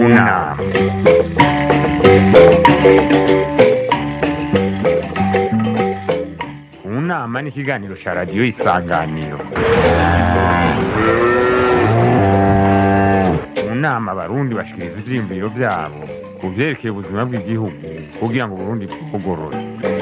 nama mu nama ni ikiganiro cya radiyo isanganiro mu nama abarundi bashikiriza ivyiyumviro vyabo ku vyerekeye ubuzima bw'igihugu kugira ngo uburundi bwugorore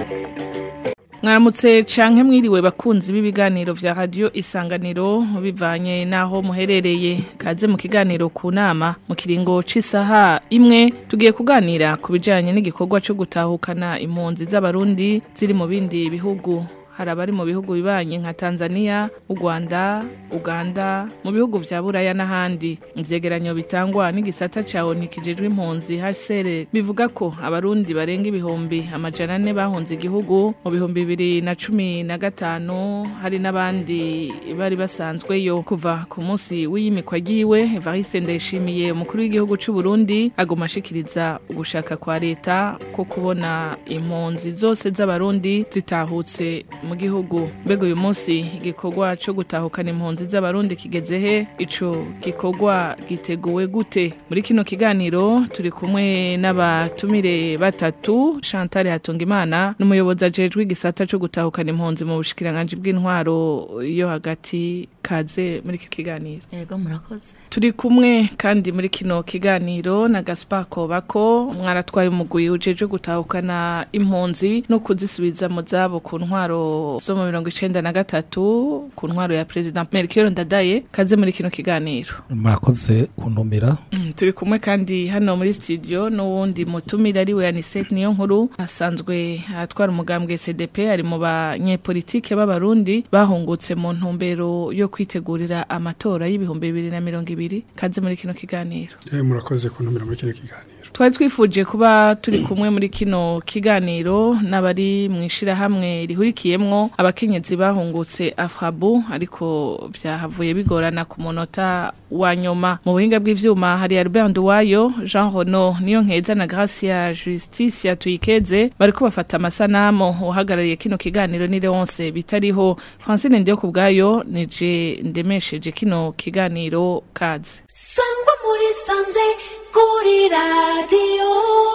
mwaramutse canke mwiriwe bakunzi b'ibiganiro vya radio isanganiro bivanye naho muherereye kaze mu kiganiro ku nama mu kiringo c'isaha imwe tugiye kuganira ku bijanye n'igikorwa co gutahukana impunzi z'abarundi ziri mu bindi bihugu hari abari mu bihugu bibanye nka Tanzania, u Rwanda, Uganda, mu bihugu vya Buraya n'ahandi. Ivyegeranyo bitangwa n'igisata ca ONU kijejwe impunzi HCR bivuga ko abarundi barenga ibihumbi amajana ane bahunze igihugu mu bihumbi bibiri na cumi na gatanu hari n'abandi bari basanzweyo kuva ku munsi w'iyimikwa ryiwe Evariste Ndayishimiye umukuru w'igihugu c'u Burundi aguma ashikiriza ugushaka kwa leta ko kubona impunzi zose z'abarundi zitahutse mu gihugu mbega uyu munsi igikorwa cyo gutahukana impunzi z'abarundi kigeze he ico gikorwa giteguwe gute muri kino kiganiro turi kumwe n'abatumire batatu Chantal Hatungimana n'umuyobozi ajejwe igisata cyo gutahukana impunzi mu bushikiranganje bw'intwaro yo hagati kaze muri iki kiganiro Ego murakoze. turi kumwe kandi muri kino kiganiro na Gaspar Kobako mwaratwaye umugwi ujeje gutahukana impunzi no kuzisubiza mu zabo ku ntwaro zo mu mirongo icenda na gatatu ku ntwaro ya President Melchior Ndadaye kaze muri kino kiganiro murakoze kuntumira Mm, turi kumwe kandi hano muri studio n'uwundi mutumire ari we Anisette niyo nkuru asanzwe atwara umugambwe CDP ari mu banyepolitike b'abarundi bahungutse mu ntumbero yo kwitegurira amatora y'ibihumbi bibiri na mirongo ibiri kaze muri kino kiganiro Eh, murakoze kuntumira muri kino kiganiro twari twifuje kuba turi kumwe muri kino kiganiro n'abari mu ishirahamwe rihurikiyemwo abakenyezi bahungutse afrabu ariko vyahavuye bigorana ku munota wa nyuma mu buhinga bw'ivyuma hari Albert Nduwayo Jean Renaud niyo nkeza na Gracia Justice yatuyikeze bariko bafata amasanamu uhagarariye kino kiganiro ni Leonce bitariho Francine Ndiyo kubwayo nije ndemesheje kino kiganiro kaze sangwa muri sanze kuri radiyo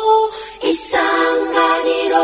isanganiro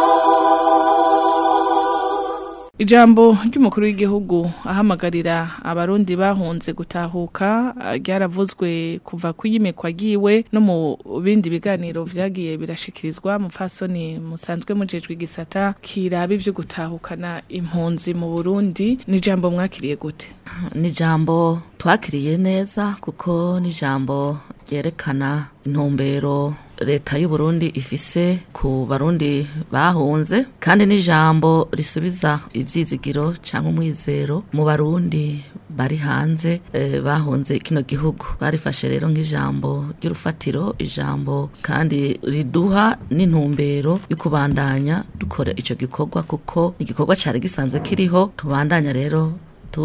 Ijambo ry'umukuru w'igihugu ahamagarira abarundi bahunze gutahuka ah, ryaravuzwe kuva kuyimikwa giwe no mu bindi biganiro vyagiye birashikirizwa mu fasoni musanzwe mujejwe igisata kiraba ivyo gutahukana impunzi mu Burundi ni ijambo mwakiriye gute Ni ijambo twakiriye neza kuko ni ijambo ryerekana intumbero leta y'u Burundi ifise ku barundi bahunze kandi ni ijambo risubiza ivyizigiro cyangwa umwizero mu barundi bari hanze eh, bahunze kino gihugu barifashe rero nk'ijambo ry'urufatiro ijambo kandi riduha n'intumbero yo kubandanya dukora ico gikorwa kuko igikorwa cari gisanzwe kiriho tubandanya rero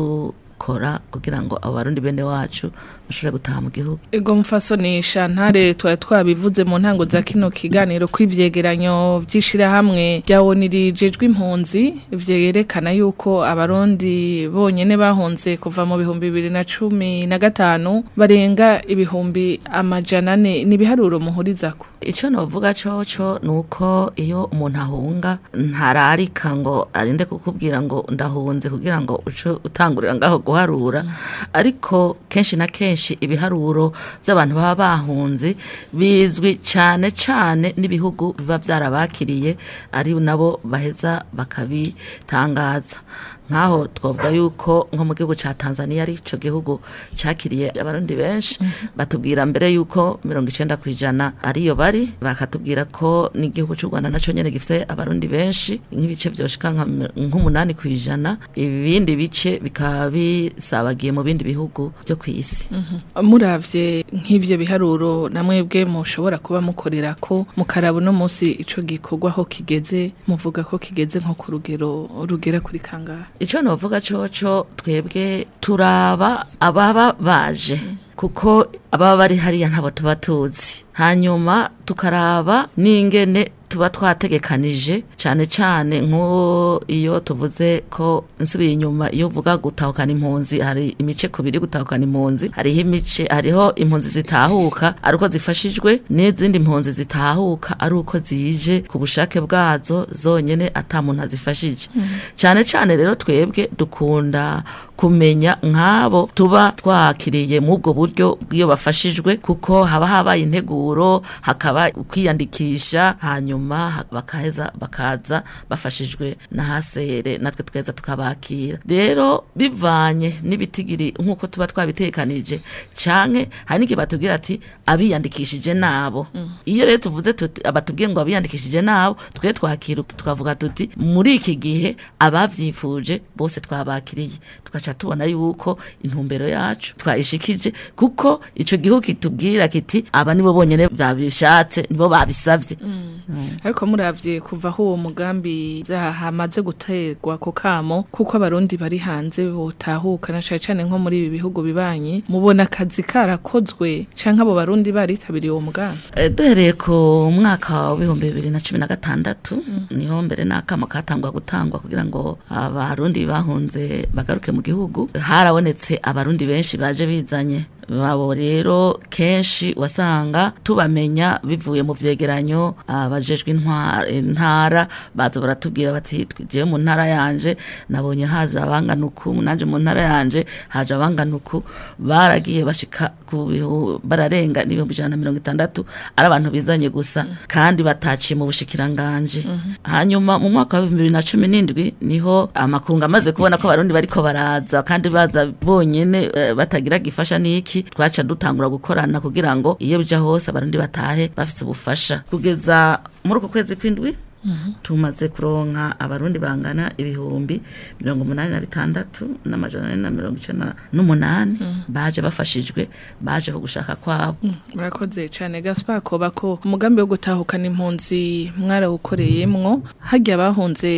dukora kugira ngo abarundi bene wacu bashobore gutaha mu gihugu Ego mfasoni Shantare twari twabivuze mu ntango za kino kiganiro kw'ivyegeranyo vy'ishirahamwe rya ONU rijejwe impunzi vyerekana yuko abarundi bonyene bahunze kuva mu bihumbi bibiri na cumi na gatanu barenga ibihumbi amajana ane n'ibiharuro muhurizako ico novuga coco nuko iyo umuntu ahunga ntararika ngo arinde kukubwira ngo ndahunze kugira ngo uce utangurira ngaho guharura ariko kenshi na kenshi ibiharuro by'abantu baba bahunze bizwi cyane cyane n'ibihugu biba byarabakiriye ari nabo baheza bakabitangaza nkaho twavuga yuko nko mu gihugu ca Tanzania ari ico gihugu cakiriye abarundi benshi batubwira mbere yuko mirongo icenda kwijana ariyo bari bakatubwira ko n'igihugu c'u Rwanda naco nyene gifise abarundi benshi nk'ibice vyoshika nka mi- nk'umunani kwijana ibindi bice bikaba bisabagiye mu bindi bihugu vyo kw'isi muravye nk'ivyo biharuro namwebwe mushobora kuba mukorera ko mukaraba uno munsi ico gikorwa aho kigeze muvuga ko kigeze nko ku rugero rugera kuri kangahe icyo novuga coco twebwe turaba ababa baje kuko ababa bari hariya ntabo tuba tuzi hanyuma tukaraba n'ingene tuba twategekanije cyane cyane nko iyo tuvuze ko nsubiye inyuma iyo uvuga gutahukana impunzi hari imice kubiri gutahukana impunzi hariho imice hariho impunzi zitahuka ari uko zifashijwe n'izindi mpunzi zitahuka ari uko zije ku bushake bwazo zonyene ata muntu azifashije cyane cyane rero twebwe dukunda kumenya nk'abo tuba twakiriye mu ubwo buryo bw'iyo bafashijwe kuko haba habaye integuro hakaba kwiyandikisha hanyuma ha- bakaheza bakaza bafashijwe na hasere natwe tukaheza tukabakira rero bivanye n'ibitigiri nk'uko tuba twabitekanije canke hari n'igihe batubwira ati abiyandikishije nabo iyo rero tuvuze tuti abatubwiye ngo abiyandikishije nabo twe twakira tukavuga tuti muri iki gihe abavyifuje bose twabakiriye tugaca tubona yuko intumbero yacu twayishikije kuko ico gihugu kitubwira kiti aba nibo bonyene babishatse nibo babisavye ariko muravye kuva aho uwo mugambi zaha hamaze guterwa ku kamo kuko abarundi bari hanze botahuka na cane cane nko muri ibi bihugu bibanye mubona akazi karakozwe canke abo barundi baritabiriye uwo mugambi Eh, duhereye ku mwaka w'ibihumbi bibiri na cumi na gatandatu niho mbere n'akamo katangwa gutangwa kugira ngo abarundi bahunze bagaruke mu gihugu harabonetse abarundi benshi baje bizanye babo rero kenshi wasanga tubamenya bivuye mu vyegeranyo abajejwe intwa- intara baza baratubwira bati twigiye mu ntara yanje nabonye haza abangana uku nanje mu ntara yanje haje abangana uku baragiye bashika ku bihu- bararenga n'ibihumbi ijana na mirongo itandatu ari abantu bizanye gusa kandi bataciye mu bushikiranganje hanyuma mu mwaka wa bibiri na cumi n'indwi niho amakungu amaze kubona ko abarundi bariko baraza kandi baza bonyene eh, batagira gifasha n'iki twaca dutangura gukorana kugira ngo iyo bija hose abarundi batahe bafise ubufasha kugeza muri uko kwezi kw'indwi tumaze kuronka abarundi bangana ibihumbi mirongo umunani na bitandatu n'amajana ane na mirongo icenda n'umunani baje bafashijwe baje ku gushaka kwabo murakoze cane Gaspar koba ko umugambi wo gutahukana impunzi mwarawukoreyemwo harya abahunze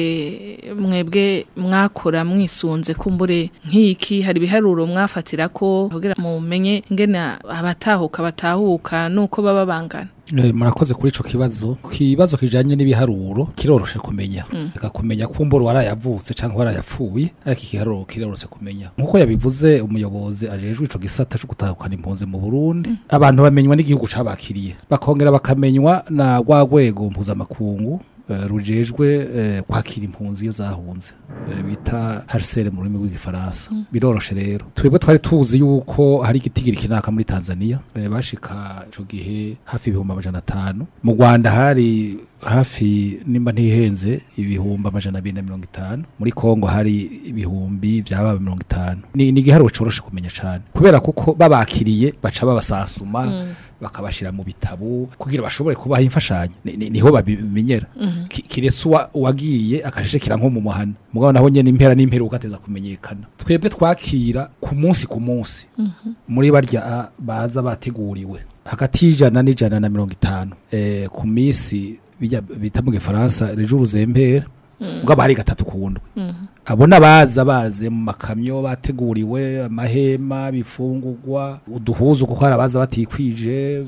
mwebwe mwakora mwisunze kumbure nk'iki hari ibiharuro mwafatira ko kugira mumenye ingene abatahuka batahuka nuko baba bangana Eh, murakoze kuri ico kibazo kibazo kijanye n'ibiharuro kiroroshe kumenya reka kumenya kumbura warayavutse canke warayapfuye ariko ikiharuro kiroroshe kumenya nkuko yabivuze umuyobozi ajejwe ico gisata co gutahukana impunzi mu Burundi abantu bamenywa n'igihugu cabakiriye bakongera bakamenywa na rwa rwego mpuzamakungu eh, rujejwe eh, kwakira impunzi iyo zahunze eh, bita harsere mu rurimi rw'igifaransa biroroshe rero twebwe twari tuzi yuko hari igitigiri kinaka muri Tanzania eh, bashika ico gihe hafi ibihumbi amajana atanu mu Rwanda hari hafi nimba ntihenze ibihumbi amajana abiri na mirongo itanu muri Kongo hari ibihumbi vyaba mirongo itanu ni ni igiharuro coroshe kumenya cane kubera kuko babakiriye baca babasansuma bakabashira mu bitabo kugira bashobore kubaha imfashanyo Ni- ni- niho babimenyera Ki- kiretse uwa- uwagiye akashishikira nko mu muhana mugabo naho nyene impera n'imperuka ateza kumenyekana twebwe twakira ku munsi ku munsi muri barya a, baza bateguriwe hagati y'ijana n'ijana na mirongo itanu eh, ku minsi bijya bita mu gifaransa rejour zempera ubwo hari gatatu ku ndwi abo nabaza baze mu makamyo bateguriwe amahema bifungurwa uduhuzu kuko hari abaza batikwije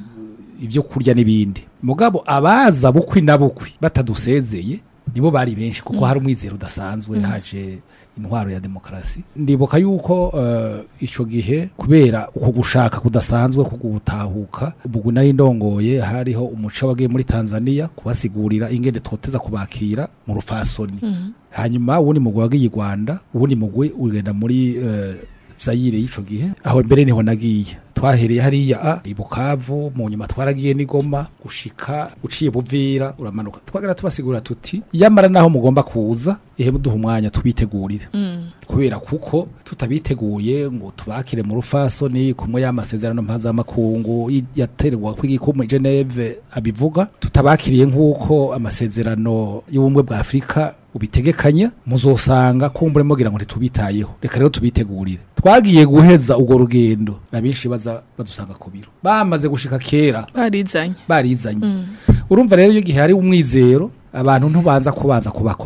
ibyo kurya n'ibindi mugabo abaza bukwi na bukwi batadusezeye nibo bari benshi kuko hari umwizero udasanzwe haje intwaro ya demokarasi ndibuka yuko eh, ico gihe kubera uko gushaka kudasanzwe ko gutahuka ubwo nari ndongoye hariho umuco wagiye muri Tanzania kubasigurira ingene twoteza kubakira mu rufasoni hanyuma uwundi mugwi wagiye i Rwanda uwundi mugwi ugenda muri eh, Zaire y'ico gihe aho mbere niho nagiye twahereye hariya a i Bukavu mu nyuma twaragiye n'igoma gushika uciye buvira uramanuka twagera tubasigura tuti yamara naho mugomba kuza ihe muduha umwanya tubitegurire kubera kuko tutabiteguye ngo tubakire mu rufasoni kumwe y'amasezerano mpuzamakungu y- yaterwa kw'igikumu i Geneve abivuga tutabakiriye nk'uko amasezerano y'ubumwe bwa Afurika ubitegekanya muzosanga kumbure mugira ngo ntitubitayeho reka rero tubitegurire twagiye guheza urwo rugendo abenshi baza badusanga ku biro bamaze gushika kera barizanye barizanye urumva rero iyo gihe hari umwizero abantu ntubanza kubanza kubakoka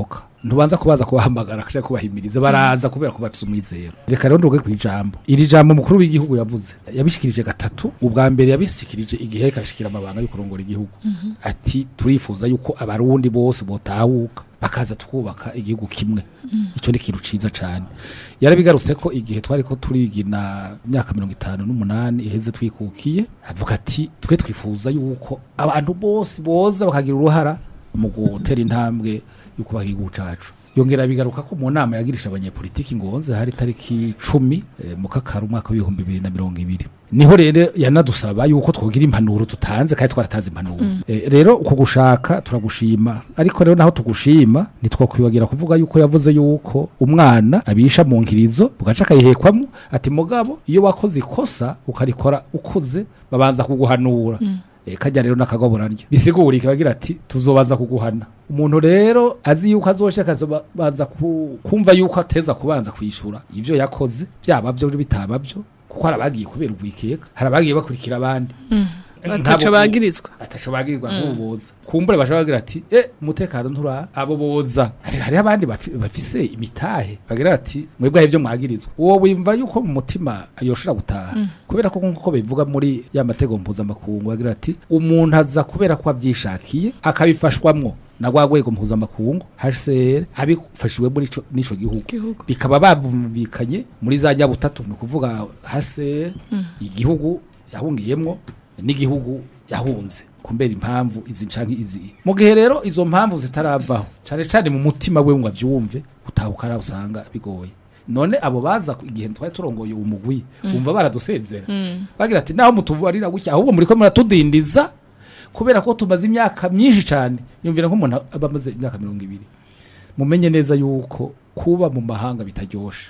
ntubanza kubaza kubahamagara akaja kubahimiriza baraza kubera ko bafise umwizero reka rero nduge kwijambo iri jambo mukuru w'igihugu yavuze yabishikirije gatatu ubwa mbere yabishikirije igihe kashikira amabanga yo kurongora igihugu ati turifuza yuko abarundi bose botahuka bakaza tukubaka igihugu kimwe icyo ni ikintu ciza cane yarabigarutse ko igihe twari ko turigina imyaka mirongo itanu n'umunani iheze twikukiye avuga ati twe twifuza yuko abantu bose boza bakagira uruhara mu gutera intambwe yo kubaha igihugu cacu yongera bigaruka ko mu nama yagirisha abanyepolitiki ngonze hari tariki cumi eh, mu kakaro umwaka w'ibihumbi bibiri na mirongo ibiri niho rero yanadusaba yuko twogira impanuro tutanze kandi twaratanze impanuro Eh, rero uko gushaka turagushima ariko rero naho tugushima ntitwakwibagira kuvuga yuko yavuze yuko umwana abisha mu nkirizo bugaca akayihekwamo ati mugabo iyo wakoze ikosa ukarikora ukuze babanza kuguhanura Eh, kajya rero n'akagoborarya bisigura ikabagira ati tuzobaza kuguhana umuntu rero azi yuko azoshaka azobaza ku- kumva yuko ateza kubanza kwishura ivyo yakoze byaba byo bitaba byo kuko hari abagiye kubera ubwikeka hari abagiye bakurikira abandi bataco bagirizwa ataco bagirirwa nk'ububoza kumbure bashobora bagira ati eh umutekano ntura abo boza hari hariho abandi bafi- bafise imitahe bagira ati mwebwe hari ibyo mwagirizwa uwo wimva yuko mu mutima yoshobora gutaha kubera ko nk'uko bivuga muri ya matego mpuzamakungu bagira ati umuntu aza kubera ko abyishakiye akabifashwamwo na rwa rwego mpuzamakungu HCR abifashiwe muri ico- n'ico gihugu Gihugu. bikaba babumvikanye muri za jya butatu ni ukuvuga HCR igihugu yahungiyemwo n'igihugu yahunze kumbera impamvu izi canke izi mu gihe rero izo mpamvu zitaravaho cane cane mu mutima we ngo avyumve utahuka ara usanga bigoye none abo baza ku- igihe twari turongoye uwo mugwi umva baradusezera bagira ati naho mutubarira gutya ahubwo muriko muratudindiza kubera ko tumaze imyaka myinshi cane yumvira nk'umuntu aba amaze imyaka mirongo ibiri mumenye neza yuko kuba mu mahanga bitaryoshe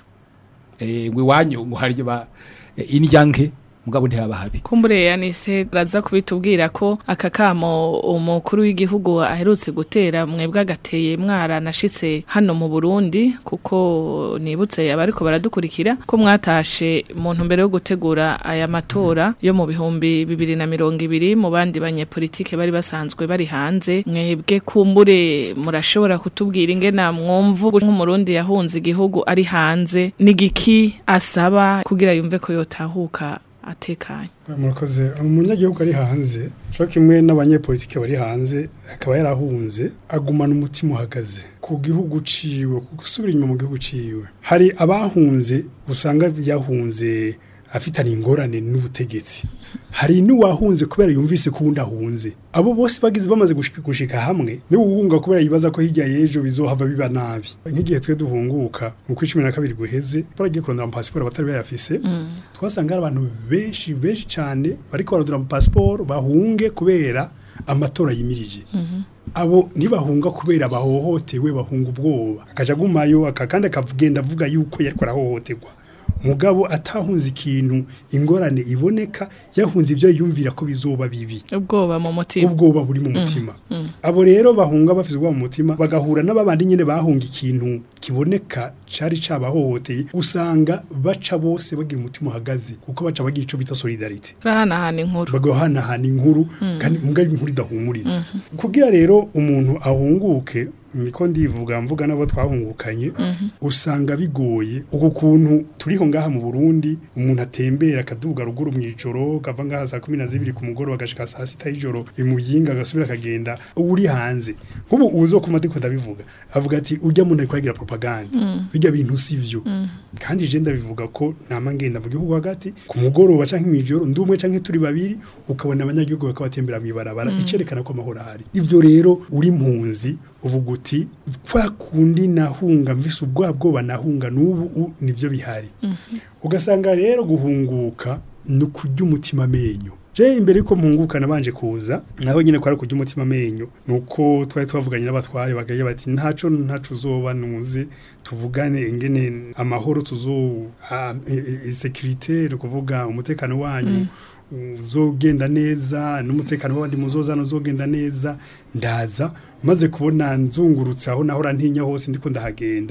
eh ngo iwanyu ngo hari ba eh, indya nke mugabo ntihaba habi kumbure yanise raza kubitubwira ko aka kamo umukuru w'igihugu aherutse gutera mwebwe agateye mwara nashitse hano mu Burundi kuko nibutse abariko baradukurikira ko mwatashe mu ntumbero yo gutegura aya matora yo mu bihumbi bibiri na mirongo ibiri mu bandi banyepolitike bari basanzwe bari hanze mwebwe kumbure murashobora kutubwira ingena mwumva nk'umurundi yahunze igihugu ari hanze n'igiki asaba kugira yumve ko yotahuka atekanye murakoze umunyagihugu ari hanze cyo kimwe n'abanyepolitike bari hanze akaba yarahunze agumana umutima uhagaze ku gihugu ciwe ku gusubira inyuma mu gihugu ciwe hari abahunze usanga yahunze afitanye ingorane n'ubutegetsi hari n'uwahunze kubera yumvise ko uwundi ahunze abo bose bagize bamaze gushika, gushika hamwe niwe uhunga kubera yibaza ko hirya y'ejo bizohava biba nabi nk'igihe twe duhunguka mu kwa cumi na kabiri guheze twaragiye kurondera amapasiporo abatari bayafise twasanga hari abantu benshi benshi cyane bariko baradura amapasiporo bahunge kubera amatora yimirije abo ntibahunga kubera bahohotewe bahunga ubwoba akaja agumayo aka kandi akagenda avuga yuko yariko arahohoterwa mugabo atahunze ikintu ingorane iboneka yahunze ibyo yumvira ko bizoba bibi ubwoba mu mutima ubwoba buri mu mutima abo rero bahunga bafite ubwoba mu mutima bagahura n'ababandi nyine bahunga ikintu kiboneka cari cabahohoteye usanga baca bose bagira umutima uhagaze kuko baca bagira ico bita solidarite rahanahana inkuru bagahanahana inkuru kandi mugari inkuru idahumuriza kugira rero umuntu ahunguke niko ndivuga mvuga nabo twahungukanye usanga bigoye uko kuntu turiho ngaha mu Burundi umuntu atembera akaduga ruguru mu ijoro kava ngaha saa kumi na zibiri ku mugoroba agashika saa sita y'ijoro imuyinga agasubira akagenda uri hanze nk'ubu uzo kuma ndiko ndabivuga avuga ati ujya muntu ariko aragira propaganda bijya bintu sivyo kandi je ndabivuga ko nama ngenda mu gihugu hagati ku mugoroba canke mw'ijoro ndumwe canke turi babiri ukabona abanyagihugu bakaba batembera mw'ibarabara icerekana ko amahoro ahari ivyo rero uri mpunzi uvuga uti kwa kundi nahunga mvise ubwoba bwoba nahunga n'ubu u- nivyo bihari ugasanga rero guhunguka ni ukurya umutima amenyo je imbere yuko mpunguka nabanje kuza naho nyine kwari kurya umutima amenyo nuko twari twavuganye n'abatware bagaye bati ntaco ntaco uzoba nuze tuvugane ingene amahoro tuzo a- e- e- securite ni ukuvuga umutekano wanyu uzogenda neza n'umutekano w'abandi muzozana uzogenda neza ndaza maze kubona nzungurutse aho nahora ntinya hose ndiko ndahagenda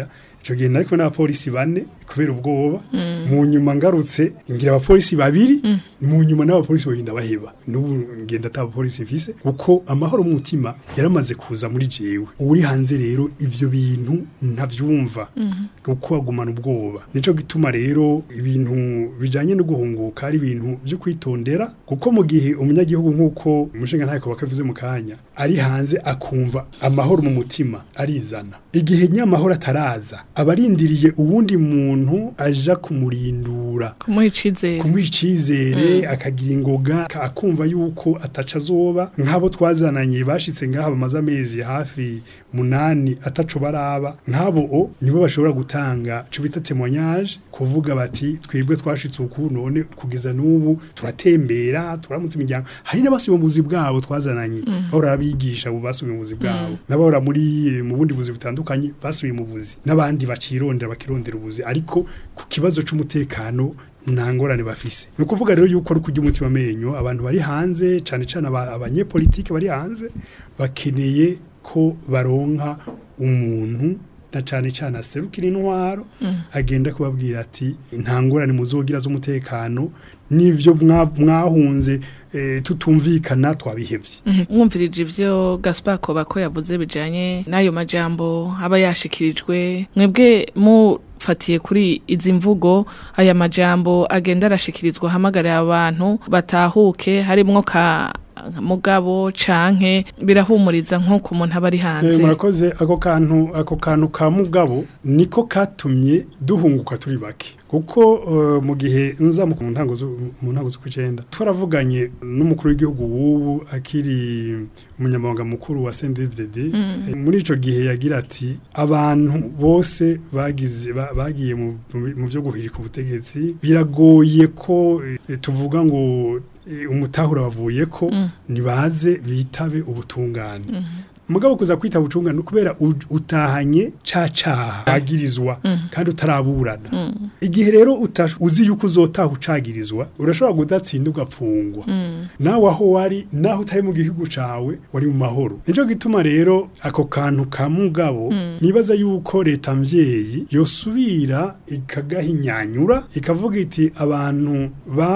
ico gihe nari kumwe n'abapolisi bane kubera ubwoba mu nyuma ngarutse ngira abapolisi babiri mu nyuma n'abapolisi bagenda baheba n'ubu ngenda ata abapolisi mfise kuko amahoro mu mutima yaramaze kuza muri jewe uri hanze rero ivyo bintu ntavyumva kuko agumana ubwoba nico gituma rero ibintu bijanye no guhunguka ari ibintu byo kwitondera kuko mu gihe umunyagihugu nk'uko umushinga ntako bakavuze mu kanya ari hanze akumva amahoro mu mutima arizana igihe nyamahoro ataraza abarindiriye uwundi muntu aja kumurindura kumuha icizere kumuha icizere akagira ingoga ka- akumva yuko ataca azoba nk'abo twazananye bashitse ngaha bamaze amezi hafi munani ataco baraba nk'abo o nibo bashobora gutanga ico bita témoignage kuvuga bati twebwe twashitse uku none kugeza n'ubu turatembera turamutse imiryango hari n'abasubiye mu buzi bwabo twazananye bahora abigisha ubu basubiye mu buzi bwabo n'abahora muri mu bundi buzi butandukanye basubiye mu buzi n'abandi bacirondera bakirondera ubuzi ariko ku kibazo c'umutekano nta ngorane bafise ni ukuvuga rero yuko ari kurya umutima amenyo abantu bari hanze cyane cyane aba- abanyepolitike bari hanze bakeneye ko baronka umuntu na cyane cyane aserukira intwaro agenda kubabwira ati nta ngorane muzogira z'umutekano n'ivyo mwa- mwahunze eh, tutumvikana twabihevye Mhm. mwumvirije ivyo Gaspar Kobako yavuze bijanye n'ayo majambo aba yashikirijwe mwebwe mufatiye kuri izi mvugo aya majambo agenda arashikirizwa hamagarira abantu batahuke harimwo ka mugabo canke birahumuriza nk'uko umuntu aba ari Eh, hanze murakoze ako kantu ako kantu ka mugabo niko katumye duhunguka turi bake kuko eh, mu gihe nza mu ntango zu- mu ntango z'ukwicenda twaravuganye n'umukuru w'igihugu w'ubu akiri umunyamabanga mukuru wa CNDD-FDD Eh, muri ico gihe yagira ati abantu bose bagize ba- bagiye mu mu- mu byo guhirika ubutegetsi biragoye ko eh, tuvuga ngo eh, umutahura wavuye ko nibaze bitabe ubutungane mugabo kuza kwita bucungana kubera u- utahanye ca caha agirizwa kandi utaraburana igihe rero utash- uzi yuko uzotaha ucagirizwa urashobora kudatsinda ugapfungwa nawe aho wari naho utari mu gihugu cawe wari mu mahoro nico gituma rero ako kantu ka mugabo nibaza yuko leta mvyeyi yosubira ikagahinyanyura ikavuga iti abantu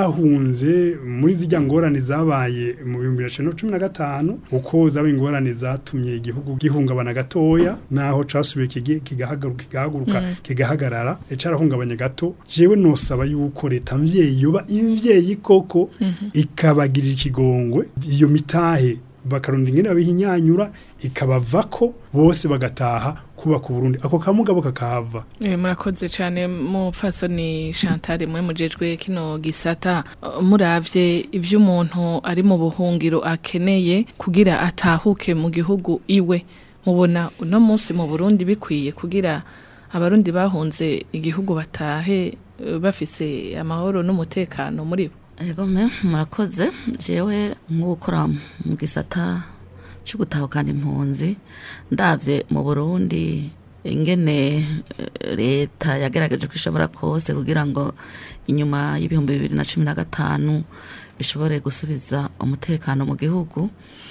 bahunze muri zijya ngorane zabaye mu bihumbi bibiri na cumi na gatanu uko zaba ingorane zatumye igihugu gihungabana gatoya naho casubiye kigi- kigahagaruka kigahaguruka kigahagarara e, carahungabanya gato jewe nosaba yuko leta mvyeyi yoba imvyeyi koko ikabagirira ikigongwe iyo mitahe bakaronda ingene babihinyanyura ikabavako bose bagataha kubaka Burundi ako kamugabo kakahava Eh, murakoze cyane mupfasoni Chantal mwe mujejwe kino gisata Uh, muravye ivyo umuntu ari mu buhungiro akeneye kugira atahuke mu gihugu iwe mubona uno munsi mu Burundi bikwiye kugira abarundi bahunze igihugu batahe eh, bafise amahoro n'umutekano muri bo Ego me murakoze jewe nk'ukora mu gisata cyo gutahukana impunzi ndavye mu Burundi ingene eh, leta yagerageje ko ishobora kose kugira ngo inyuma y'ibihumbi bibiri na cumi na gatanu ishobore gusubiza umutekano mu gihugu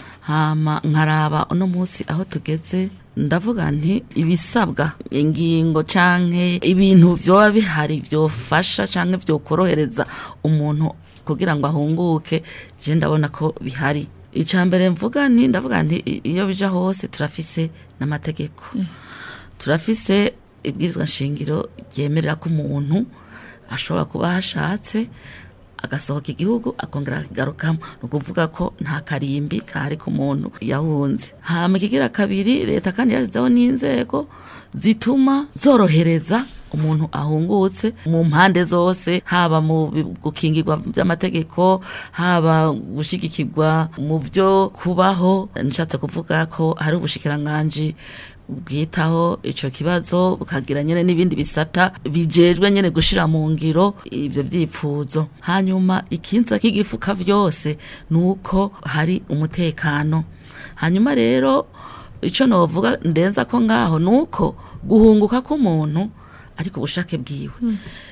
hama nkaraba uno munsi aho tugeze ndavuga nti ibisabwa ingingo canke ibintu vyoba bihari vyofasha canke vyokorohereza umuntu kugira ngo ahunguke je ndabona ko bihari ica mbere mvuga nti ndavuga nti i- iyo bija hose turafise n'amategeko turafise ibwirizwa nshingiro ryemerera ko umuntu ashobora kuba hashatse agasohoka igihugu akongera akigarukamo ni ukuvuga ko nta karimbi kahari ku muntu yahunze hama ikigira kabiri leta kandi yashyizeho n'inzego zituma zorohereza umuntu ahungutse mu mpande zose haba mu bi- gukingirwa by'amategeko haba gushigikirwa mu byo kubaho nshatse kuvuga ko hari ubushikiranganji bwitaho ico kibazo bukagira nyene n'ibindi bisata bijejwe nyene gushira mu ngiro ivyo vyipfuzo hanyuma ikinza k'igifuka vyose nuko hari umutekano hanyuma rero ico novuga ndenza ko ngaho nuko guhunguka k'umuntu ariko ubushake bwiwe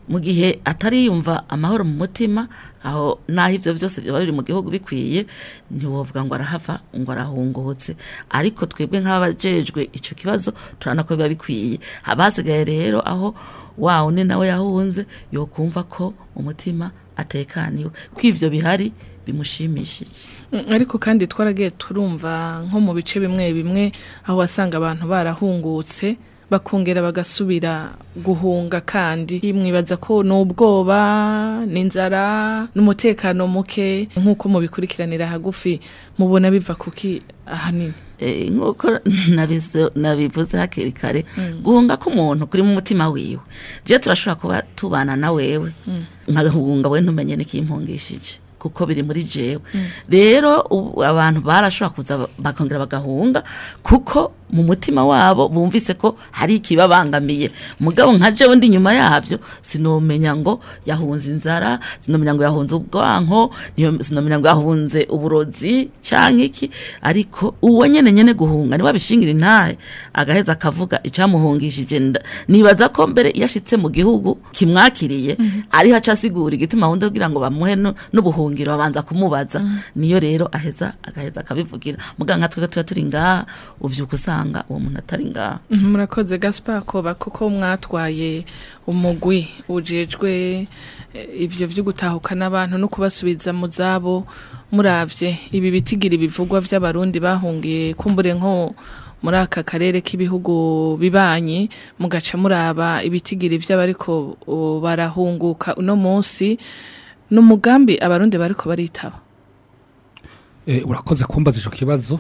mu gihe atariyumva amahoro mu mutima aho naho ivyo vyose byaba biri mu gihugu bikwiye ntiwovuga ngo arahava ngo arahungutse ariko twebwe nk'abajejwe ico kibazo turabona ko biba bikwiye haba hasigaye rero aho wa undi nawe yahunze yokumva ko umutima atekaniwe ko ivyo bihari bimushimishije Mm, ariko kandi twaragiye turumva nko mu bice bimwe bimwe aho wasanga abantu barahungutse bakongera bagasubira guhunga kandi mwibaza ko n'ubwoba n'inzara n'umutekano muke nk'uko mubikurikiranira hagufi mubona biva kuki ahanini Eh, nk'uko nabizo- nabivuze hakiri kare guhunga k'umuntu kuri mu mutima wiwe je turashobora kuba tubana na wewe nkagahunga we ntumenye n'ikimpungishije kuko biri muri jewe rero ubu abantu barashobora kuza ba- bakongera bagahunga kuko mu mutima wabo bumvise ko hari ikibabangamiye mugabo nka jewe ndi nyuma yavyo sinomenya ngo yahunze inzara sinomenya ngo yahunze ubwanko niyo- sinomenya ngo yahunze uburozi canke iki ariko uwo nyene nyene guhunga niwe abishingira intahe agaheza akavuga icamuhungishije nda- nibaza ko mbere iyo ashitse mu gihugu kimwakiriye ariho aca asigura igituma ahunze kugira ngo bamuhe nu- n'ubuhungiro babanza kumubaza niyo rero aheza agaheza akabivugira muga nka twebwe tuba turi ngaha uvyuka usanga uwo muntu atari ngaha Mhm, murakoze gaspar koba kuko mwatwaye umugwi ujejwe eh, ivyo vyo gutahukana abantu no kubasubiza mu zabo muravye ibi bitigira ibivugwa vy'abarundi bahungiye kumbure nko muri aka karere k'ibihugu bibanye mugaca muraba ibitigiri vy'abariko o, barahunguka uno munsi n'umugambi abarundi bariko baritaba Eh, urakoze kumbaza ico kibazo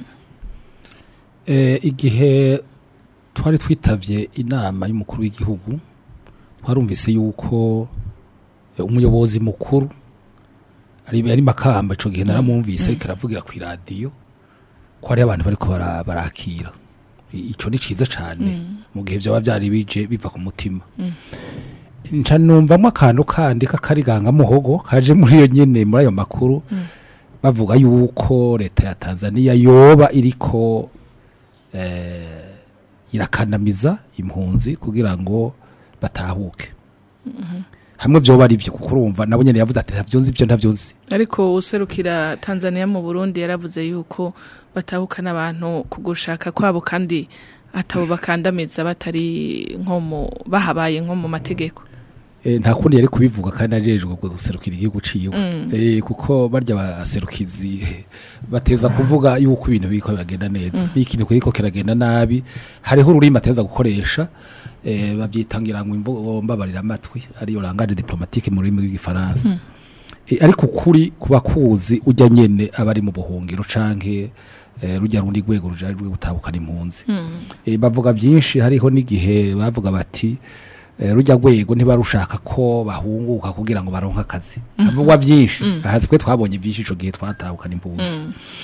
Eh, igihe twari twitavye inama y'umukuru w'igihugu twarumvise yuko eh, umuyobozi mukuru ari ari makamba ico gihe naramwumvise ariko aravugira ku radio ko hari abantu bariko bara- barakira I- ico ni ciza cane mu gihe vyaba vyari bije biva ku mutima nca numvamwo akantu kandi k'akariganga muhogo kaje muri iyo nyene muri ayo makuru bavuga yuko leta ya Tanzania yoba iriko eh, irakandamiza impunzi kugira ngo batahuke hamwe vyoba ari vyo kuko urumva nabo nyene yavuze ati ntavyo nzi ivyo ntavyo nzi ariko userukira Tanzania mu Burundi yaravuze yuko batahukana abantu kugushaka kwabo kandi atabo bakandamiza batari nko mu bahabaye nko mu mategeko Eh, nta kundi yari kubivuga kandi ajejwe guserukira igihugu ciwe eh, kuko barya baserukizi eh, bateza kuvuga yuko ibintu biriko biragenda neza n'ikintu kiriko kiragenda nabi hariho ururimi ateza gukoresha eh, babyitangira ngo imvugo mbabarira amatwi ariyo langage diplomatique mu rurimi rw'igifaransa Eh, ariko ukuri kuba kuzi ujya nyene abari mu buhungiro canke eh, rujya rundi rwego rujajwe gutabukana impunzi Eh, bavuga byinshi hariho n'igihe bavuga bati eh, rujya rwego ntibarushaka ko bahunguka kugira ngo baronke akazi havugwa byinshi aha twe twabonye byinshi ico gihe twatahukana impunzi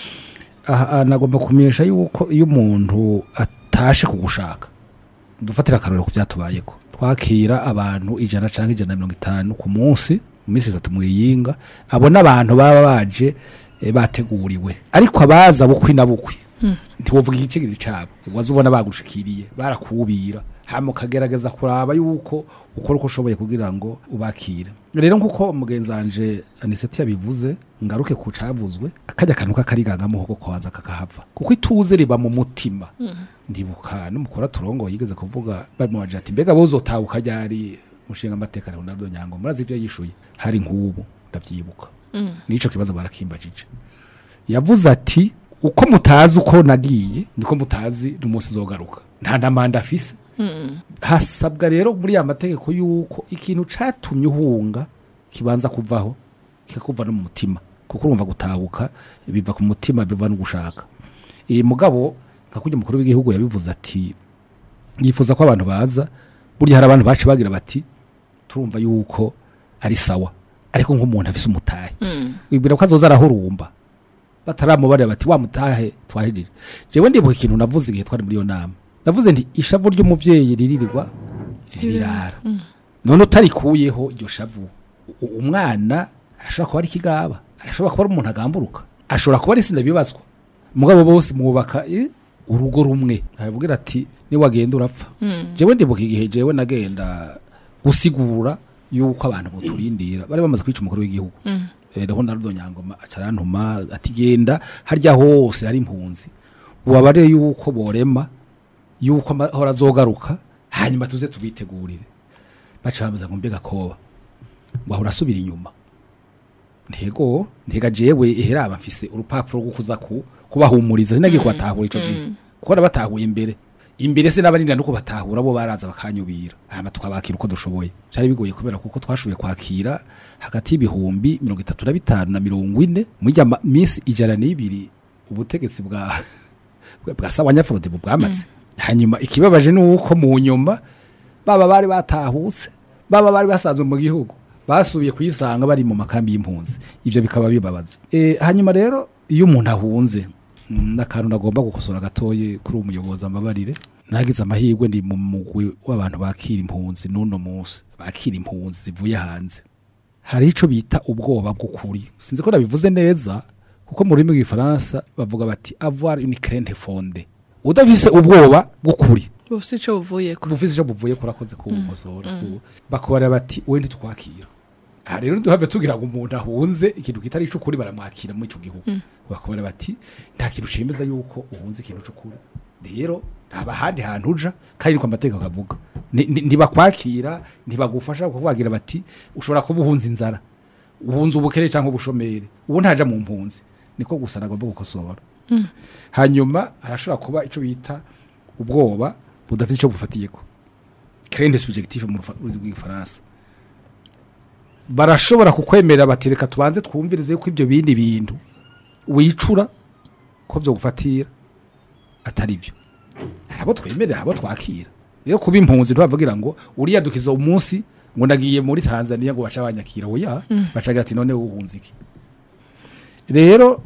aha nagomba kumenyesha yuko iyo umuntu atashe kugushaka dufatira akarorero ku byatubayeko twakira abantu ijana cyangwa ijana na mirongo itanu ku munsi mu minsi itatu mu yinga abo n'abantu baba baje eh, bateguriwe ariko abaza bukwi na bukwi ntiwovuga igicigiri cyabo waza ubona bagushikiriye barakubira hama ukagerageza kuraba yuko ukora uko ushoboye kugira ngo ubakire rero nk'uko umugenzi wanje aniseti yabivuze ngaruke ku cavuzwe akajya akantu k'akarigangamo ko kwanza kakahava kuko ituze riba mu mutima ndibuka n'umukora turongo yigeze kuvuga bari mu ati mbega bozotabuka ryari mushinga amateka Ronaldo Nyango murazi ibyo yishuye hari nk'ubu ndavyibuka nico kibazo barakimbajije yavuze ati uko mutazi uko nagiye niko mutazi n'umunsi zogaruka nta namanda afise hasabwa rero muri ya mategeko yuko ikintu catumye uhunga kibanza kuvaho kikakuva no mu mutima kuko urumva gutahuka biva ku mutima biva no gushaka iyi mugabo nka kurya umukuru w'igihugu yabivuze ati yifuza ko abantu baza burya hari abantu bacu bagira bati turumva yuko ari sawa ariko nk'umuntu afise umutahe wibwira ko azoza arahurumba bataramubarira bati wa mutahe twahirire jewe ndibuka ikintu navuze igihe twari muri iyo nama navuze nti ishavu ry'umuvyeyi riririrwa rirara none utarikuyeho iryo shavu u- umwana arashobora kuba ari ikigaba arashobora kuba ari umuntu agamburuka ashobora kuba ari sinda bibazwa mugabo bose mwubaka eh, urugo rumwe aravugira ati niwagenda urapfa jewe ndibuka igihe jewe nagenda gusigura yuko abantu boturindira bari bamaze kwica umukuru w'igihugu rero Ronaldo Nyangoma acarantuma ati genda harya hose hari impunzi ubabare yuko borema yuko amahoro azogaruka hanyuma tuze tubitegurire baca bamaze ngo mbega koba wahora asubira inyuma ntego ntega jewe eheraba mfise urupapuro rwo kuza ku kubahumuriza sinagiye kubatahura ico gihe kuko nabatahuye imbere imbere se n'abarinda nuko batahura bo baraza bakanyubira hama tukabakira uko dushoboye cyari bigoye kubera kuko twashoboye kwakira hagati y'ibihumbi mirongo itatu na bitanu na mirongo ine muri ya ma- minsi ijana n'ibiri ubutegetsi bwa bwa sawanyafrode bwamaze hanyuma ikibabaje ni uko mu nyuma baba bari batahutse baba bari basanzwe mu gihugu basubiye kuyisanga bari mu makambi y'impunzi ivyo bikaba bibabaje e, hanyuma rero iyo umuntu ahunze mm, n'akantu nagomba gukosora gatoye kuri umuyobozi amabarire nagize amahirwe ndi mu mugwi w'abantu bakira impunzi n'uno munsi bakira impunzi zivuye hanze hari ico bita ubwoba bw'ukuri sinzi ko nabivuze neza kuko mu rurimi rw'ifaransa bavuga bati avoir une crainte fondée udafise ubwoba bw'ukuri bufise ico buvuyeko bufise ico buvuye kurakoze kuwumosora bakubara bati we ntitwakira aha rero duhave tugira ngo umuntu ahunze ikintu kitari icukuri baramwakira muri ico gihugu bakubara bati nta kintu cemeza yuko uhunze ikintu c'ukuri rero haba ahandi hantu uja kandi niko amategeko akavuga Ni- ni- ntibakwakira ntibagufasha kukubagira bati ushobora kuba uhunze inzara uhunze ubukene cyangwa ubushomeri ubu ntaja mu mpunzi niko gusa nagomba gukosora hanyuma arashobora kuba ico bita ubwoba budafite ico bufatiyeko crainte subjective mu rufa- rurimi rw'igifaransa barashobora kukwemerera bati reka tubanze twumvirize yuko ibyo bindi bintu wicura ko byo gufatira atari byo hari abo twemerera abo twakira rero kuba impunzi ntibavugira ngo uriyadukiza umunsi ngo ndagiye muri tanzania ngo baca banyakira oya bacagira ati none uhunze iki rero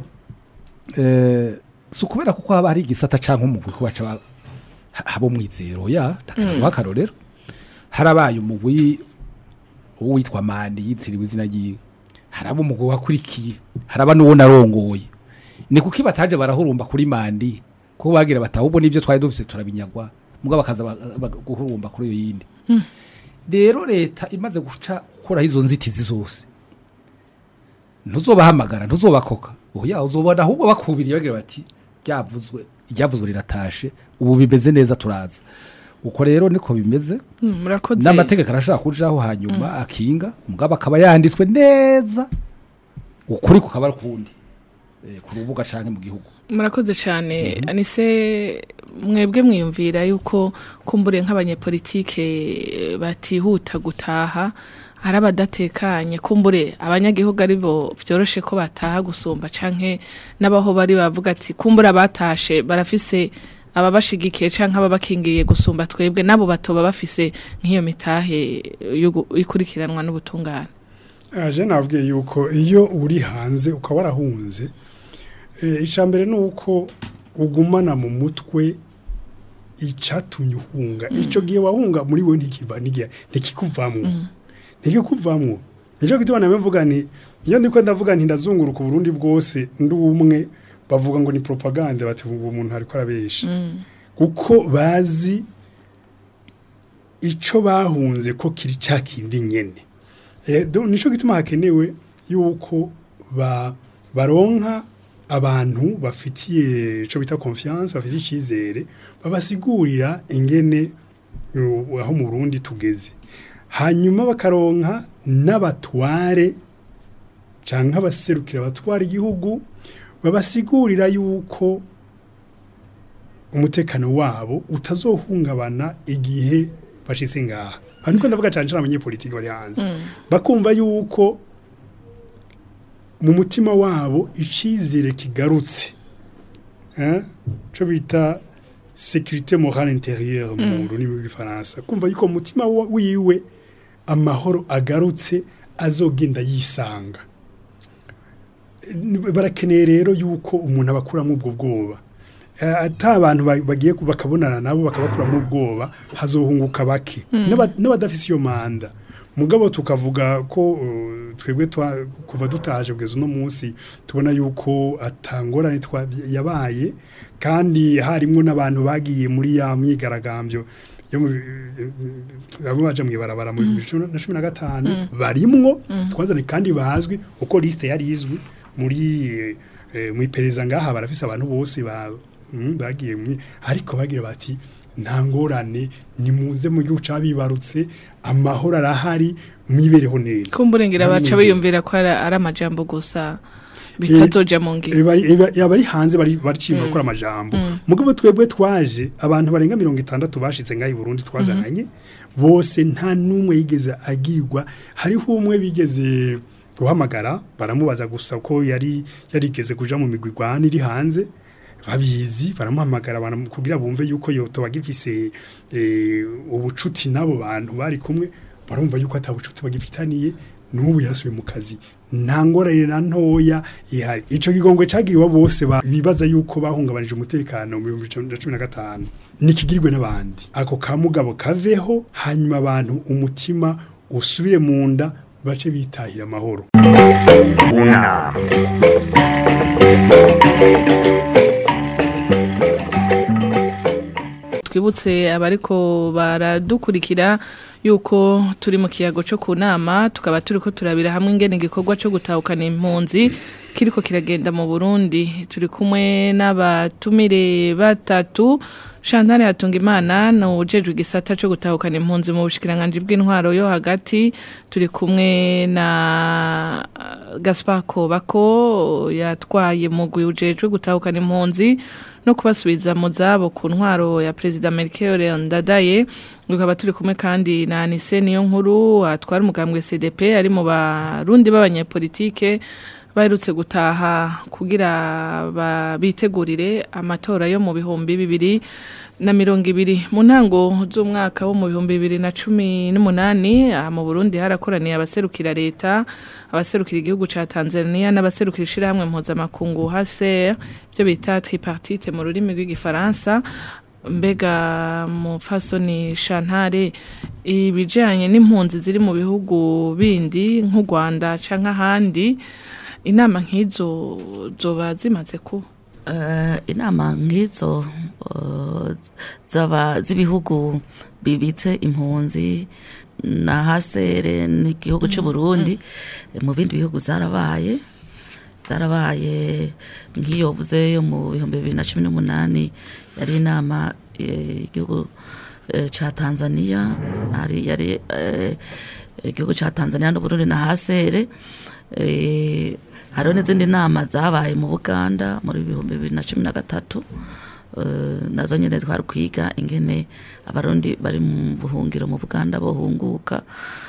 eh, si ukubera kuko haba hari igisata canke umugwi ko baca ba- ha- haba umwizero ya ndakanaguha akarorero harabaye umugwi uwitwa mandi yitiriwe izina ryiwe haraba umugwi wakurikiye haraba n'uwo narongoye ni kuki bataje barahurumba kuri mandi kuko bagira bataha ubwo n'ivyo twari dufise turabinyagwa mugabo bakaza ba- ba- guhurumba kuri iyo yindi rero leta imaze guca gukuraho izo nzitizi zose ntuzobahamagara ntuzobakoka oya uzobona ahubwo bakubiriye bagira bati ryavuzwe iryavuzwe riratashe ubu bimeze neza turaza uko rero niko bimeze Mm, murakoze n'amategeko arashobora kujaho hanyuma akinga mugabo akaba yanditswe neza ukuri kukaba ari ukundi eh, ku rubuga canke mu gihugu murakoze cyane anise mwebwe mwiyumvira yuko kumbure nk'abanyepolitike eh, batihuta gutaha ari abadatekanye kumbure abanyagihugu ari bo byoroshe ko bataha gusumba canke n'abaho bari bavuga ati kumbure abatashe barafise ababashigikiye canke ababakingiye gusumba twebwe nabo batoba bafise nk'iyo mitahe yo gu- ikurikiranwa n'ubutungane aje nabwiye yuko iyo uri hanze ukaba warahunze eh, icya mbere ni uko ugumana mu mutwe icyatumye uhunga icyo gihe wahunga muri we ntikiva n'igihe ntikikuvamwo ntikikuvamwo nicyo gituma nawe mvuga nti iyo ndiko ndavuga nti ndazunguruka uburundi bwose ndi umwe bavuga ngo ni propaganda bati uwo muntu ariko arabesha kuko bazi icyo bahunze ko kiri cya kindi nyene Eh, do- nico gituma hakenewe yuko ba baronka abantu bafitiye ico bita confiance bafitiye icizere babasigurira ingene uh, aho mu Burundi tugeze hanyuma bakaronka n'abatware canke abaserukira abatwara igihugu babasigurira yuko umutekano wabo utazohungabana igihe bashitse ngaha aha niko ndavuga cyane cyane abanyepolitiki bari hanze bakumva yuko mu mutima wabo icizere kigarutse eh cyo bita sécurité morale intérieure mu rurimi rw'ifaransa kumva yuko mu mutima wa- wiwe amahoro agarutse azogenda yisanga Eh, barakeneye rero yuko umuntu abakuramo ubwo bwoba Eh, ata abantu ba- bagiye ku- bakabonana nabo bakabakuramo ubwoba hazohunguka bake N'aba- n'abadafise iyo manda mugabo tukavuga ko uh, twebwe twa- kuva dutaje kugeza uno munsi tubona yuko atangorane twa- yabaye kandi harimwo n'abantu bagiye muri ya myigaragambyo yo mu bamwe baje mu ibarabara mu bihumbi bibiri na cumi na gatanu barimwo twazanye kandi bazwi uko liste yari izwi muri eh, mu iperereza ngaha barafise abantu bose ba mm, bagiye mu ariko bagira bati nta ngorane nimuze mu gihugu cabibarutse amahoro arahari mwibereho neza kumburengera Nta baca n'umwe biyumvira ko ari ari amajambo gusa bitazoja mu ngiro Eh, bari- eh, ba- abari hanze bari baricimba gukora amajambo mugabo twebwe twaje abantu barenga mirongo itandatu bashitse ngaho i Burundi twazananye bose nta n'umwe yigeze agirwa hariho umwe bigeze guhamagara baramubaza gusa ko yari yarigeze kuja mu migwi igwana iri hanze babizi baramuhamagara baramu- kugira bumve yuko yoto bagifise eh, ubucuti n'abo bantu bari kumwe barumva yuko atabucuti bagifitaniye n'ubu yarasubiye mu kazi nta ngorane na ntoya ihari ico kigongwe cagiriwe bose ba- bibaza yuko bahungabanije umutekano mu bihumbi bibiri na cumi na gatanu nikigirwe n'abandi ako kamugabo kaveho hanyuma abantu umutima usubire mu nda bace bitahira amahoro unama twibutse abariko baradukurikira yuko turi mu kiyago cyo ku nama tukaba turi ko turabira hamwe ingene igikorwa cyo gutahukana impunzi kiriko kiragenda mu Burundi turi kumwe n'abatumire batatu Chantal Hatungimana na ujejwe igisata cyo gutahukana impunzi mu bushikiranganje bw'intwaro yo hagati turi kumwe na uh, Gaspar Kobako yatwaye mugwi ujejwe gutahukana impunzi no kubasubiza mu zabo ku ntwaro ya Perezida Melchior Ndadaye tukaba turi kumwe kandi na Anise niyo nkuru atwara umugambwe CDP ari mu barundi b'abanyepolitike baherutse gutaha kugira ba- bitegurire amatora yo mu bihumbi bibiri na mirongo ibiri mu ntango z'umwaka wo mu bihumbi bibiri na cumi n'umunani aha mu Burundi harakoraniye abaserukira leta abaserukira igihugu ca Tanzania n'abaserukira ishirahamwe mpuzamakungu HCR byo bita tripartite mu rurimi rw'igifaransa mbega mufasoni shantare ibijanye n'impunzi ziri mu bihugu bindi nk'u Rwanda canke ahandi inama nk'izo zoba zimaze kuba Eh, inama nk'izo eh, zaba z'ibihugu bibitse impunzi na hasere n'igihugu cy'u Burundi eh, mu bindi bihugu zarabaye zarabaye nk'iyo vuze yo mu bihumbi bibiri na cumi n'umunani yari inama eh, igihugu eh, ca Tanzania hari yari eh, igihugu ca Tanzania n'Uburundi na hasere eh, hariho n'izindi nama zabaye mu Buganda muri bihumbi bibiri na cumi na gatatu eh, nazo nyene twari kwiga ingene abarundi bari mu buhungiro mu Buganda bohunguka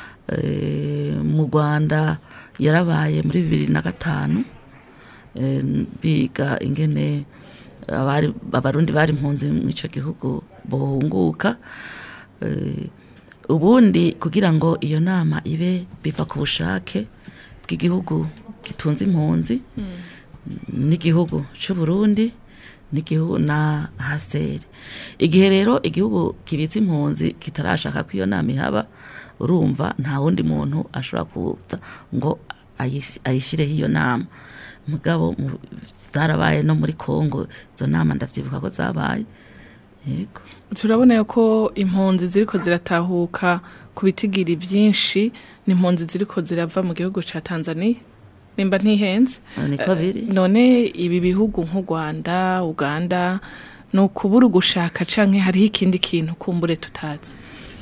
eh, mu Rwanda yarabaye muri bibiri na gatanu eh, biga ingene abari abarundi bari impunzi mu ico gihugu bohunguka eh, ubundi kugira ngo iyo nama ibe biva ku bushake bw'igihugu gitunze impunzi n'igihugu cy'u Burundi n'igihugu na haseri igihe rero igihugu kibitse impunzi kitarashaka ko iyo nama ihaba urumva nta wundi muntu ashobora kuza ngo ayish- ayishireho iyo nama mugabo mu- zarabaye no muri Kongo izo nama ndavyibuka ko zabaye yego turabona ko impunzi ziriko ziratahuka ku bitigiri byinshi ni impunzi ziriko zirava mu gihugu ca Tanzania nimba ntihenze niko biri none ibi bihugu nk'u Rwanda Uganda ni ukubura ugushaka canke hariho ikindi kintu kumbure tutazi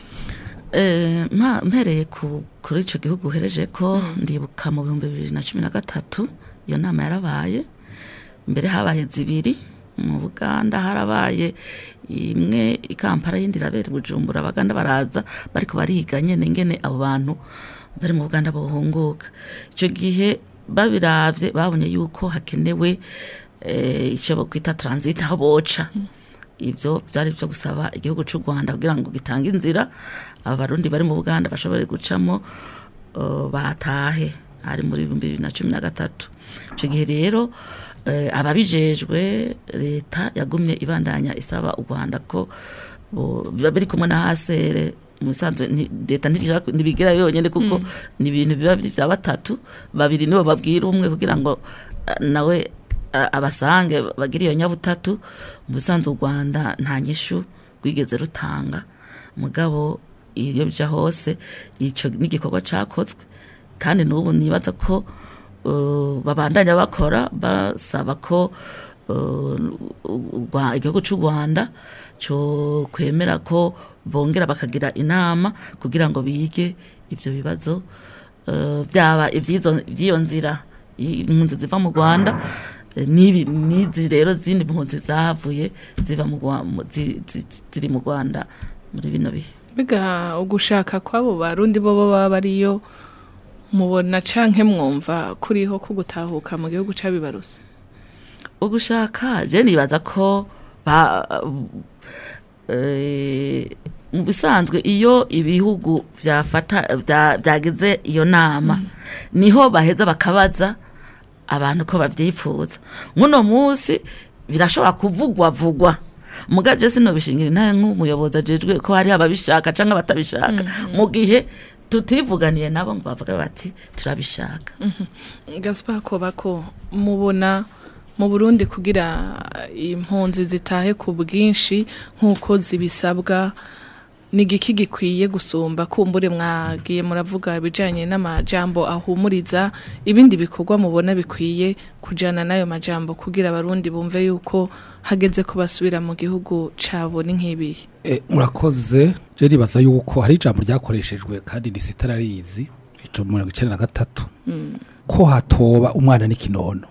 Eh, mpa- mpereye ku kuri ico gihugu uhereje ko ndibuka mu bihumbi bibiri na cumi na gatatu iyo nama yarabaye mbere habaye zibiri mu buganda harabaye imwe i kampala yindi irabera i bujumbura abaganda baraza bariko bariga nyene ingene abo bantu bari mu buganda bohunguka ico gihe babiravye babonye yuko hakenewe eh, ico bokwita transit aho boca ivyo byari byo gusaba igihugu cy'u Rwanda kugira ngo gitange inzira abarundi bari mu Buganda bashobore gucamo uh, batahe hari muri 2013 ico gihe rero eh, ababijejwe leta yagumye ibandanya isaba u Rwanda ko bo- biba biri kumwe na hasere musanzwe nti- leta ntishaka ntibigira yonyene kuko ni ibintu biba biri vya batatu babiri nibo babwira umwe kugira ngo eh, nawe a- abasange bagira iyo nyabutatu mu busanzwe u rwanda nta nyishu rwigeze rutanga mugabo iyo bija hose ico n'igikorwa cakozwe kandi n'ubu nibaza ko uh, babandanya bakora basaba ko uh, u- Rwa- igihugu cy'u Rwanda cyo kwemera ko bongera bakagira inama kugira ngo bige ivyo bibazo uh, byaba ivyizo by'iyo nzira impunzi ziva mu Rwanda eh, n'ibi n'izi rero zindi mpunzi zavuye ziva mu Rwa- mu- zi- zi- ziri mu Rwanda muri bino bihe Biga ugushaka kwabo barundi bo baba bariyo mubona canke mwumva kuriho ko gutahuka mu gihugu cabibaruse. ugushaka je nibaza ko ba eh, mu bisanzwe iyo ibihugu vyafata vya- vyagize iyo nama niho baheza bakabaza abantu ko bavyipfuza muno musi birashobora kuvugwa vugwa muga je sinobishingira intahe nk'umuyobozi ajejwe ko hari ababishaka canke abatabishaka mu gihe tutivuganiye nabo ngo bavuga bati turabishaka Gaspar Kobako mubona mu Burundi kugira impunzi zitahe ku bwinshi nk'uko zibisabwa ni igiki gikwiye gusumba kumbure mwagiye muravuga ibijanye n'amajambo ahumuriza ibindi bikorwa mubona bikwiye kujana n'ayo majambo kugira abarundi bumve yuko hageze ko basubira mu gihugu cabo ni nk'ibihe E, murakoze je nibaza yuko hari ijambo ryakoreshejwe kandi ni sitararizi ico mu mirongo icenda na gatatu ko hatoba umwana n'ikinono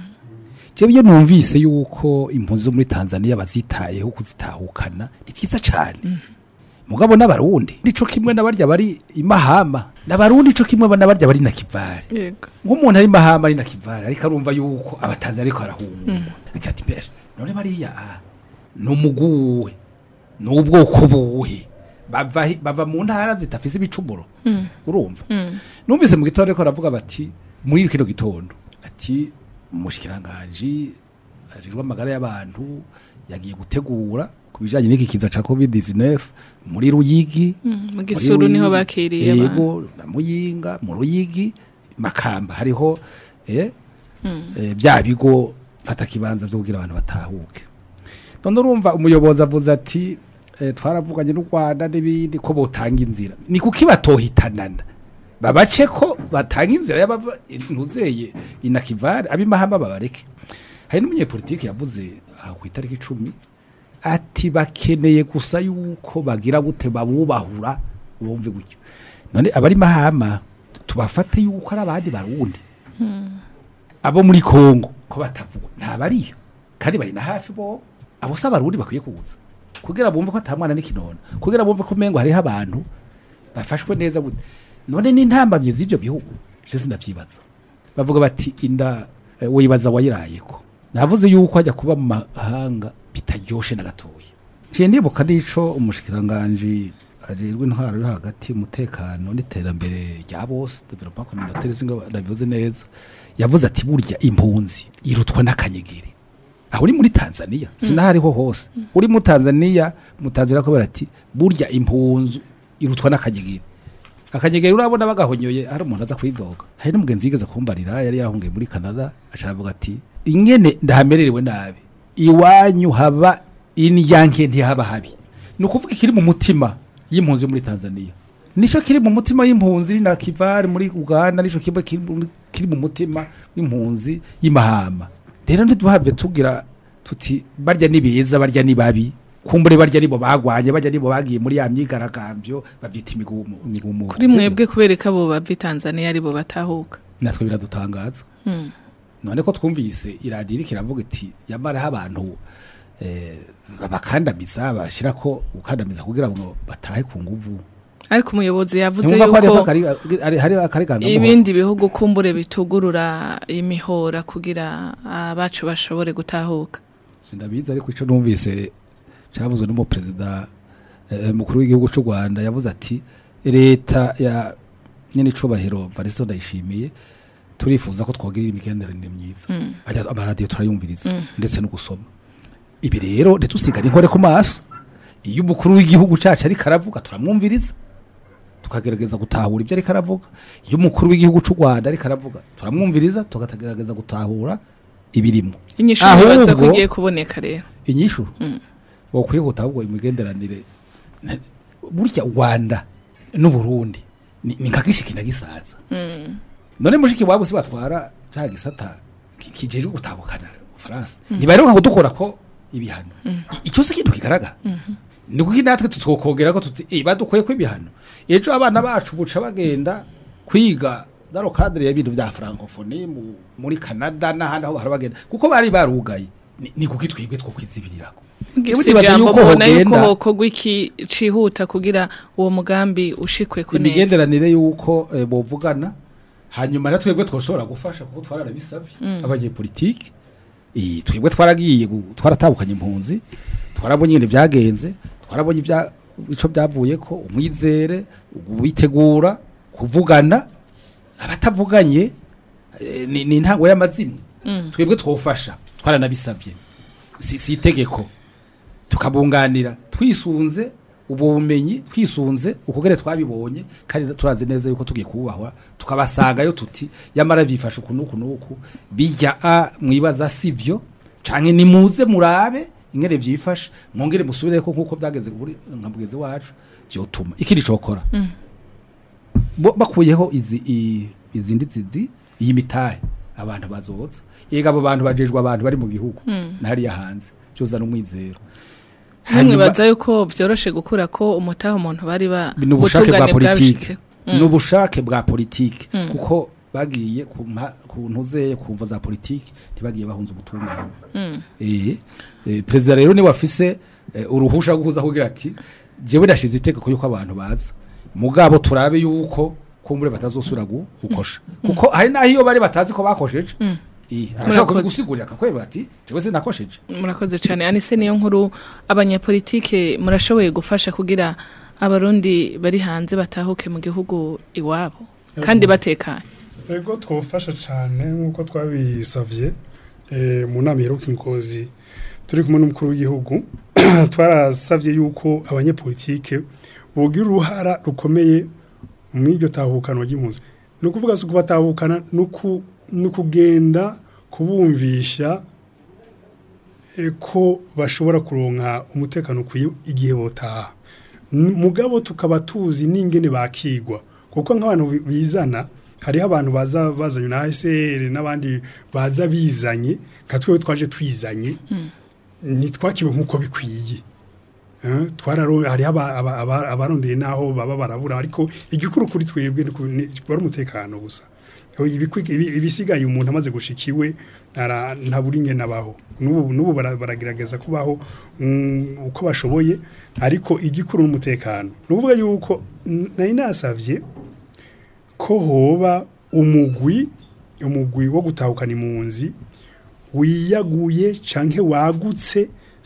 jewe iyo numvise yuko impunzi zo muri tanzania bazitayeho kuzitahukana ni vyiza cane mugabo n'abarundi nico kimwe n'abarya bari imahama n'abarundi ico kimwe n'abarya bari na kivare yego nk'umuntu ari mahama ari na kivara ariko arumva yuko abatanzi ariko arahunga akati mbere none bariya ah, ni umuguwe ni ubwoko buhe bava hi- bava mu ntara zitafise ibicumuro urumva numvise mu gitondo ariko aravuga bati muri kino gitondo ati umushikiranganji ajejwe amagara y'abantu yagiye gutegura ku bijanye n'iki kiza ca covid 19 muri ruyigi mu gisuru niho bakiriye abantu yego na muyinga mu ruyigi makamba hariho eh, eh, bya bigo fata kibanza byo kugira abantu batahuke none urumva umuyobozi avuze ati eh, twaravuganye n'u Rwanda n'ibindi ko botanga inzira ni kuki batohitanana babace ko batanga inzira y'abava ntuzeye inakivare abimahama babareke hari n'umunyepolitiki yavuze aha ku itariki icumi ati bakeneye gusa yuko bagira gute babubahura bumve gutyo none abari mahama tubafate yuko ari abandi barundi abo muri Kongo ko batavuga nta bariyo kandi bari na hafi bo abo se abarundi bakwiye kuza kugira bumve ko atamwana n'ikinono kugira bumve ko umengo hariho abantu bafashwe neza gute none n'intambamye z'ibyo bihugu je sinavyibaza bavuga bati inda eh, wibaza wayirayeko navuze yuko ajya kuba mu mahanga bitaryoshe na gatoya nciye ndibuka n'ico umushikiranganji ajejwe intwaro yo hagati umutekano n'iterambere rya bose development communautaire singa nabivuze neza yavuze ati burya impunzi irutwa n'akanyegeri aho uri muri Tanzania sinahariho hose uri mu Tanzania mu Tanzania ko barati burya impunzi irutwa n'akanyegeri akanyegeri urabona bagahonyoye hari umuntu aza kwidoga hari n'umugenzi yigeze kumbarira yari yarahungiye muri Canada asharavuga ati ingene ndahamererewe nabi iwanyu haba indyanke ntihaba habi ni ukuvuga ikiri mu mutima y'impunzi yo muri Tanzania nico kiri mu mutima y'impunzi na kivari muri Uganda nico kiba kiri mu- kiri mu mutima w'impunzi y'imahama rero ntiduhave tugira tuti barya ni beza barya ni babi kumbure barya nibo bagwanye barya nibo bagiye muri ya myigaragambyo bavyita imigumu imigumu kuri mwebwe kubereka abo bava i Tanzania aribo batahuka natwe biradutangaza none ko twumvise iradiyo iriko iravuga iti yamaraho abantu eh, babakandamiza bashira ko gukandamiza kugira ngo batahe ku nguvu ariko umuyobozi yavuze Ntimwumva ko hariho yuko akari- ari- hariho akaregangamuhoro ibindi bihugu kumbure bitugurura imihora kugira abacu bashobore gutahuka sindabizi ariko ico numvise cavuzwe n'umuperezida eh, mukuru w'igihugu c'u Rwanda yavuze ati leta ya nyene icubahiro Varisto Ndayishimiye turifuza ko twogira imigenderanire myiza Ajya- amaradiyo turayumviriza ndetse no gusoma ibi rero ntitusigane inkore ku maso iyo umukuru w'igihugu cacu ariko aravuga turamwumviriza tukagerageza gutahura ibyo ariko aravuga iyo umukuru w'igihugu c'u Rwanda ariko aravuga turamwumviriza tukagerageza gutahura ibirimo inyishu Ahubwo- nibaza ko igiye kuboneka rero inyishu wokwiye gutahubwo imigenderanire burya u Rwanda n'Uburundi ni ni nka gishiki na gisaza none mushiki wabo se batwara cya gisata ki- kijejwe gutabukana Faransa ntibaheruka kudukora ko ibihano I- icyo si ikintu kigaragara ni kuko natwe tutwokongera ko tuti eh badukoye ko ibihano ejo abana bacu buca bagenda kwiga daro cadre y'ibintu bya francophonie mu- muri Canada n'ahandi aho bahora bagenda kuko bari barugaye ni, ni kuko twebwe two kwizibirirako Jewe si nibaza ijambo yuko mubona yuko hogenda- hokorwa iki cihuta kugira uwo mugambi ushikwe ku neza imigenderanire y'uko eh, bovugana hanyuma na twebwe twoshobora gufasha kuko twararabisabye abanyepolitike eh, twebwe twaragiye gu- twaratabukanye impunzi twarabonye ibintu byagenze twarabonye ibya ico byavuye ko umwizere witegura kuvugana abatavuganye eh, ni, ni intango y'amazimwe twebwe twofasha twaranabisabye si, si itegeko tukabunganira twisunze ubwo bumenyi twisunze ukugere twabibonye kandi turazi neza yuko tugiye kubahwa tukabasangayo tuti yamara bifasha uku nuku nuku bijya a mwibaza sivyo canke nimuze murabe ingene vyifasha mwongere musubire ko nkuko byagenze kuri nka mugenzi wacu vyotuma ikindi cokora bo bakuyeho izi i- izindi zizi iyi mitahe abantu bazoza yega abo bantu bajejwe abantu bari mu gihugu ntariya hanze cyozana umwizero nimwibaza yuko vyoroshe gukura ko umutaha umuntu bari ba ni ubushake bwa ubutungane politike bwabishitse. ni ubushake bwa politike kuko bagiye ku mpa- ku ntuzeye ku mvo za politike ntibagiye bahunze ubutungane eh eh, perezida rero niwe afise eh, uruhusha rwo kuza kugira ati jewe ndashize itegeko yuko abantu baza mugabo turabe yuko kumbure batazosubira gu- gukosha kuko hari naho iyo bari batazi ko bakosheje eh arashaka Murakoze. kubigusigurira akakweba ati jewe sinakosheje murakoze cyane anise niyo nkuru abanyepolitike murashoboye gufasha kugira abarundi bari hanze batahuke mu gihugu iwabo kandi batekanye ego twofasha cyane nk'uko twabisavye eh, mu nama iheruka ingozi turi kumwe n'umukuru w'igihugu twarasavye yuko abanyepolitike bogira uruhara rukomeye mu iryo tahukanwa ry'impunzi ni ukuvuga si ukubatahukana ni uku- ni ukugenda kubumvisha eh, ko bashobora kuronka umutekano ukwiye igihe botaha N- mugabo tukaba tuzi n'ingene bakigwa kuko nk'abantu bi- bizana hariho abantu baza bazanye na ASR n'abandi baza bizanye nka twewe twaje twizanye ntitwakiwe nk'uko bikwiye Eh, twararo hariho aba- aba- aba- abarondeye naho baba barabura ariko igikuru kuri twebwe ni ku- ni- wari umutekano gusa Ibikwi- ibi- ibisigaye umuntu amaze gushikiwe ara- ntabura ingene abaho n'ubu n'ubu bara- baragerageza kubaho mm, uko bashoboye ariko igikuru n'umutekano ni ukuvuga yuko n- nari nasavye ko hoba umugwi umugwi wo gutahukana impunzi wiyaguye canke wagutse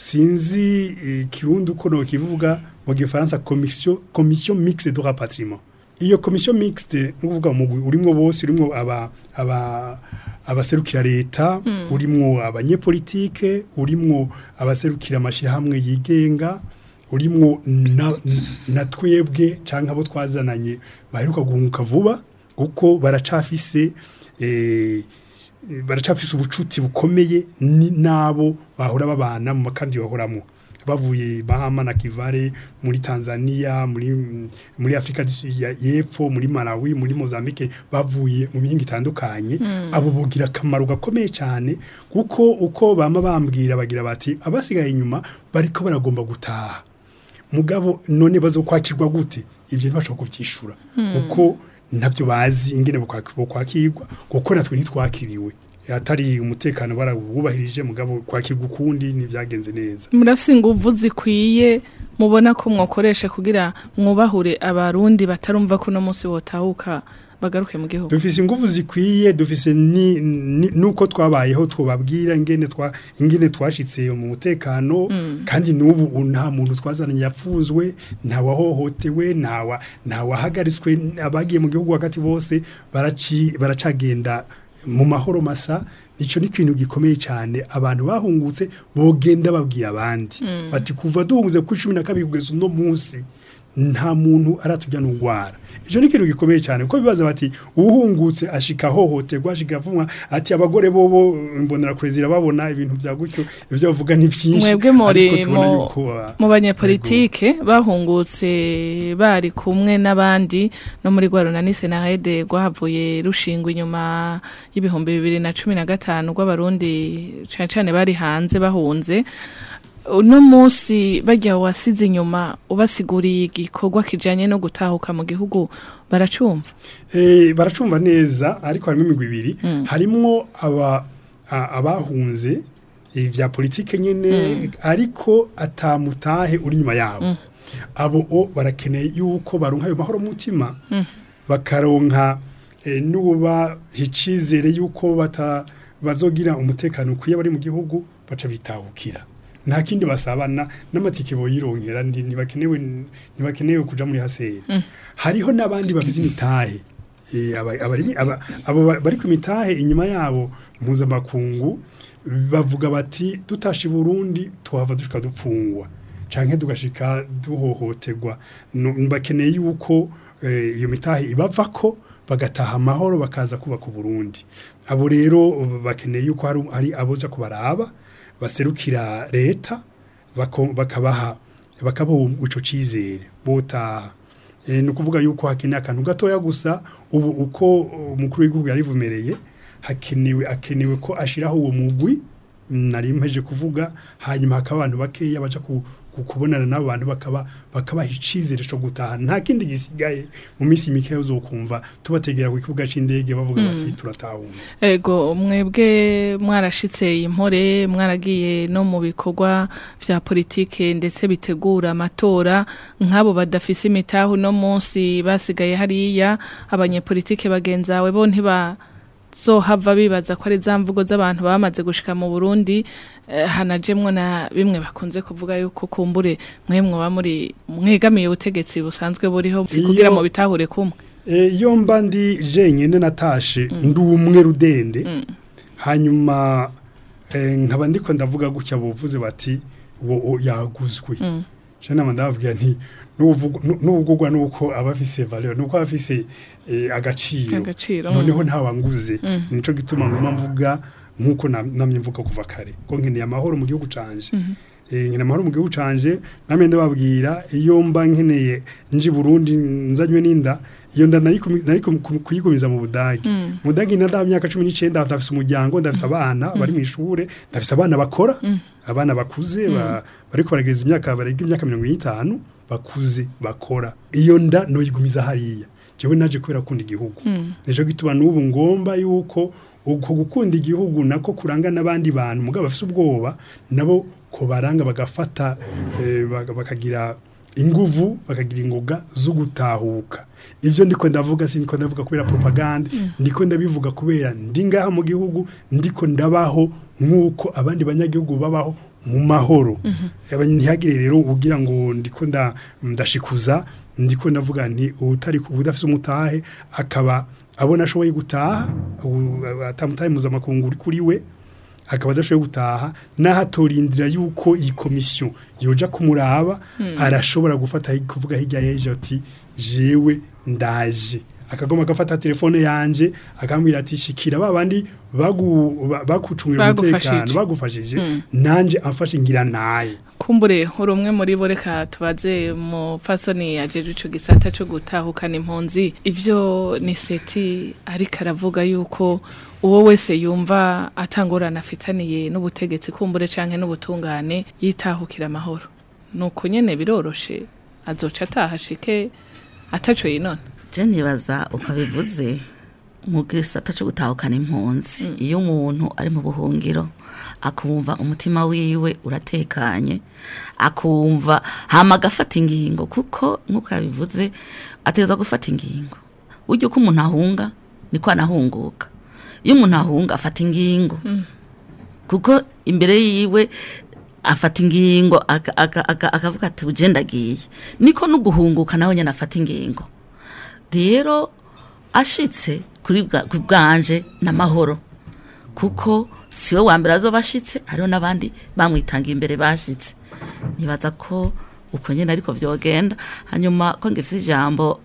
sinzi eh, kirundi uko no kivuga mu gifaransa commission commission mixte de rapatriement iyo commission mixte nukuvuga umugwi urimwo bose urimwo aba aba abaserukira leta urimwo abanyepolitike urimwo abaserukira amashirahamwe yigenga urimwo na, na twebwe canke abo twazananye baheruka guhunguka vuba kuko baracafise eh, baracafise ubucuti bukomeye ni nabo bahora babana mu makambi bahoramo bavuye Bahama na Kivale muri Tanzania muri muri Afrika du Sud ya- y'epfo muri Malawi muri Mozambique bavuye mu mihinga itandukanye abo bugira akamaro gakomeye cyane kuko uko bama bambwira bagira bati abasigaye inyuma bariko baragomba gutaha mugabo none bazokwakirwa gute ibyo ntibashobora kuvyishura kuko ntabyo bazi ingene bokwakirwa kuko natwe ntitwakiriwe atari umutekano barawubahirije mugabo kwakirwa ukundi ntibyagenze neza murafise inguvu zikwiye mubona ko mwakoresha kugira mwubahure abarundi batarumva ko uno munsi botahuka bagaruke mu gihugu dufise ingufu zikwiye dufise ni, ni, nuko twabayeho twababwira ingene twa ingene twashitse mu mutekano kandi nubu nta muntu twazananye yapfuzwe nta wahohotewe nta wa nta wahagaritswe abagiye mu gihugu hagati bose baraci baracagenda mu mahoro masa icyo ni ikintu gikomeye cyane abantu bahungutse bogenda babwira abandi bati kuva duhunguze kuri cumi na kabiri kugeza uno munsi nta muntu aratujyana urwara icyo ni ikintu gikomeye cyane kuko bibaza bati uhungutse ashika hohoterwa ashika avumwa ati abagore bobo imbonerakure zirababona ibintu bya gutyo ibyo bavuga ni byinshi mwebwe muri ariko tubona mu- yuko, ah, mu banyepolitike bahungutse bari kumwe n'abandi no muri rwa runani senarede rwahavuye rushingwa inyuma y'ibihumbi bibiri na cumi na gatanu rw'abarundi cane cane bari hanze bahunze uno munsi bajya wasize inyuma ubasiguriye igikorwa kijanye no gutahuka mu gihugu baracumva Eh, baracumva neza ariko harimo imigwi ibiri harimwo aba a- abahunze eh, vya politike nyene ariko atamutahe uri nyuma yabo abo o barakeneye yuko baronka ayo mahoro mu mutima bakaronka eh, n'uba icizere yuko bata bazogira umutekano ukwiye bari mu gihugu baca bitahukira nta kindi basabana n'amatike boyironkera ndi- ntibakenewe ntibakenewe kuja muri haseri hariho n'abandi bafise imitahe Eh, aba- abari- aba- abo ba- bari ku mitahe inyuma yabo mpuzamakungu bavuga bati tutashe i burundi tuhava dushika dupfungwa canke tugashika duhohoterwa No- bakeneye yuko eh, iyo mitahe ibavako bagataha amahoro bakaza kubaka uburundi abo rero bakeneye yuko hari, hari aboza kubaraba baserukira leta bako- bakabaha bakabaha ico cizere botaha Eh, ni ukuvuga yuko hakeneye akantu gatoya gusa ubu uko umukuru w'igihugu yarivumereye hakenewe akenewe ko ashiraho uwo mugwi nari mpeje kuvuga hanyuma hakaba abantu bakeya baja ku, ku, kubonana n'abo bantu bakaba bakabaha icizere co gutaha nta kindi gisigaye mu minsi mikeya uzokumva tubategera ku kibuga c'indege bavuga bati turatahunze Ego mwebwe mwarashitse impore mwaragiye no mu bikorwa vya politike ndetse bitegura amatora nk'abo badafise imitahu no munsi basigaye hariya abanyepolitike bagenzawe bo ntiba zohava bibaza ko ari za mvugo z'abantu bamaze gushika mu Burundi eh, hanajemwo na bimwe bakunze kuvuga yuko kumbure mwe mwoba muri mwegamiye ubutegetsi busanzwe buriho si kugira Iyo- mu bitahure kumwe E, iyo mba ndi jenyine natashe ndi umwe rudende hanyuma e, nkaba ndiko ndavuga gutya buvuze bati wo o, yaguzwe je nama ndababwira nti n'uvuga- nu- n'ubugurwa nuko aba afise valeur nuko aba afise e, agaciro Agaciro, noneho ntawanguze nico gituma nguma mvuga nkuko na- namye mvuga kuva kare ko nkeneye amahoro mu gihugu canje Eh, nkeneye amahoro mu gihugu canje namye ndababwira iyo mba nkeneye nji Burundi nzanywe n'inda iyo nda nari kumi- nari kum- kum- kuyigumiza mu Budagi mu Budagi nda myaka 19 ndafise umuryango ndafise abana bari mu ishure ndafise abana bakora abana bakuze ba- bariko baragereza imyaka barega imyaka 50 bakuze bakora iyo nda noyigumiza hariya jewe naje kubera kunda igihugu nico gituma n'ubu ngomba yuko uko gukunda igihugu nako kuranga n'abandi bantu mugabo bafise ubwoba nabo ko baranga bagafata eh, baga- bakagira inguvu bakagira ingoga zo gutahuka ivyo ndiko ndavuga si ndiko ndavuga kubera propaganda ndiko ndabivuga kubera ndi ngaha mu gihugu ndiko ndabaho nk'uko abandi banyagihugu babaho mu mahoro Aba- ntihagire rero ugira ngo ndiko nda ndashikuza ndiko ndavuga nti utari udafise umutahe akaba abona ashoboye gutaha u- atamutahe mpuzamakungu uri kuri we akaba adashoboye gutaha naho atorindira yuko iyi komisiyo yoja kumuraba arashobora gufata hi- kuvuga hirya y'ejo ati jewe ndaje akagoma agafata telefone yanje akambwira ati shikira ba bandi bagu- ba- bakucungira Bagufashije. umutekano bagufashije nanje amfashe ngira naye kumbure uri umwe muri bo reka tubaze mu fasoni yajeje ico gisata cyo gutahukana impunzi ivyo ni seti ariko aravuga yuko uwo wese yumva atangorana afitaniye n'ubutegetsi kumbure canke n'ubutungane yitahukira amahoro nuko nyene biroroshe azoca atahashike ataco yinona je nibaza ukabivuze mu gisata cyo gutahukana impunzi iyo umuntu ari mu buhungiro akumva umutima wiwe uratekanye akumva hama agafata ingingo kuko nk'uko yabivuze ateza gufata ingingo burya uko umuntu ahunga niko anahunguka iyo umuntu ahunga afata ingingo kuko imbere yiwe afata ingingo aka- aka- aka- akavuga ati uje ndagiye niko no guhunguka nawe nyine afata ingingo rero ashitse kuri bwa- ku bwanje n'amahoro kuko siwe wa mbere azoba ashitse hariho n'abandi bamwitanga imbere bashitse nibaza ko uko nyine ariko vyogenda hanyuma ko ngifise ijambo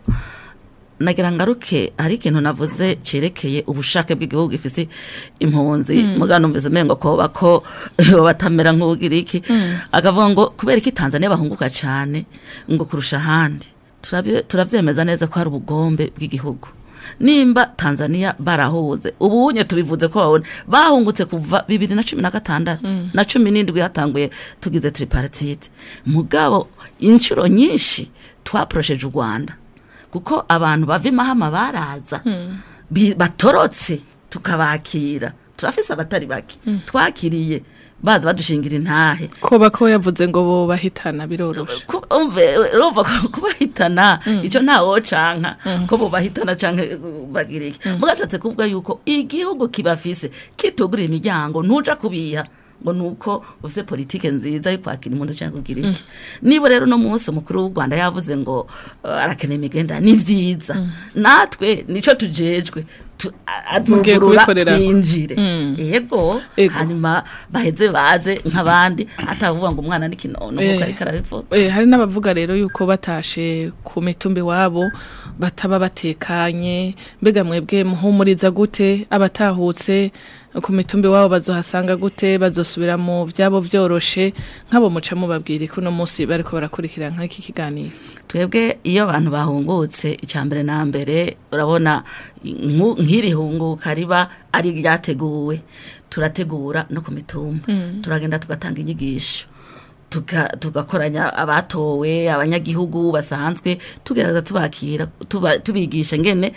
nagira ngaruke hari ikintu navuze cerekeye ubushake bw'igihugu gifise impunzi mugano mbize mengo ko bako batamera nk'ugira iki akavuga ngo kubera iki Tanzania bahunguka cyane ngo kurusha ahandi Turavye- turavyemeza neza ko hari ubugombe bw'igihugu nimba Tanzania barahuze ubunye tubivuze ko babone bahungutse kuva bibiri na cumi na gatandatu na cumi n'indwi hatanguye tugize tripartite mugabo inshuro nyinshi twaporosheje u Rwanda kuko abantu bava imahama baraza bi- batorotse tukabakira turafise abatari bake twakiriye baza badushingira intahe koba ko yavuze ngo bo bahitana biroroshe Ku- umve urumva ko kubahitana icyo ntawo canka ko bubahitana canke uh, bagira iki mugashatse kuvuga yuko igihugu kibafise kitugurira imiryango ntuja kubiha ngo nuko ufise politike nziza yo kwakira impundu canke kugira iki niba rero no munsi umukuru w'u Rwanda yavuze ngo uh, arakeneye imigenda ni vyiza natwe nico tujejwe tu- a- Mugiye azugurura kubikorera. twinjire Mm. yego Ego. hanyuma baheze baze nk'abandi atavuga ngo umwana ni kinono Eh. nkuko ariko arabivuga Eh, hari n'abavuga rero yuko batashe ku mitumbi wabo bataba batekanye mbega mwebwe muhumuriza gute abatahutse ku mitumbi wabo bazohasanga gute bazosubira mu byabo byoroshe nk'abo muca mubabwira ko uno munsi bariko barakurikira nk'iki kiganiro twebwe iyo abantu bahungutse icya mbere na mbere urabona nku- nk'iri hunguka riba ari ryateguwe turategura no ku mitumba turagenda tugatanga inyigisho tuka- tugakoranya abatowe abanyagihugu basanzwe tugerageza tubakira tuba- tubigisha ngene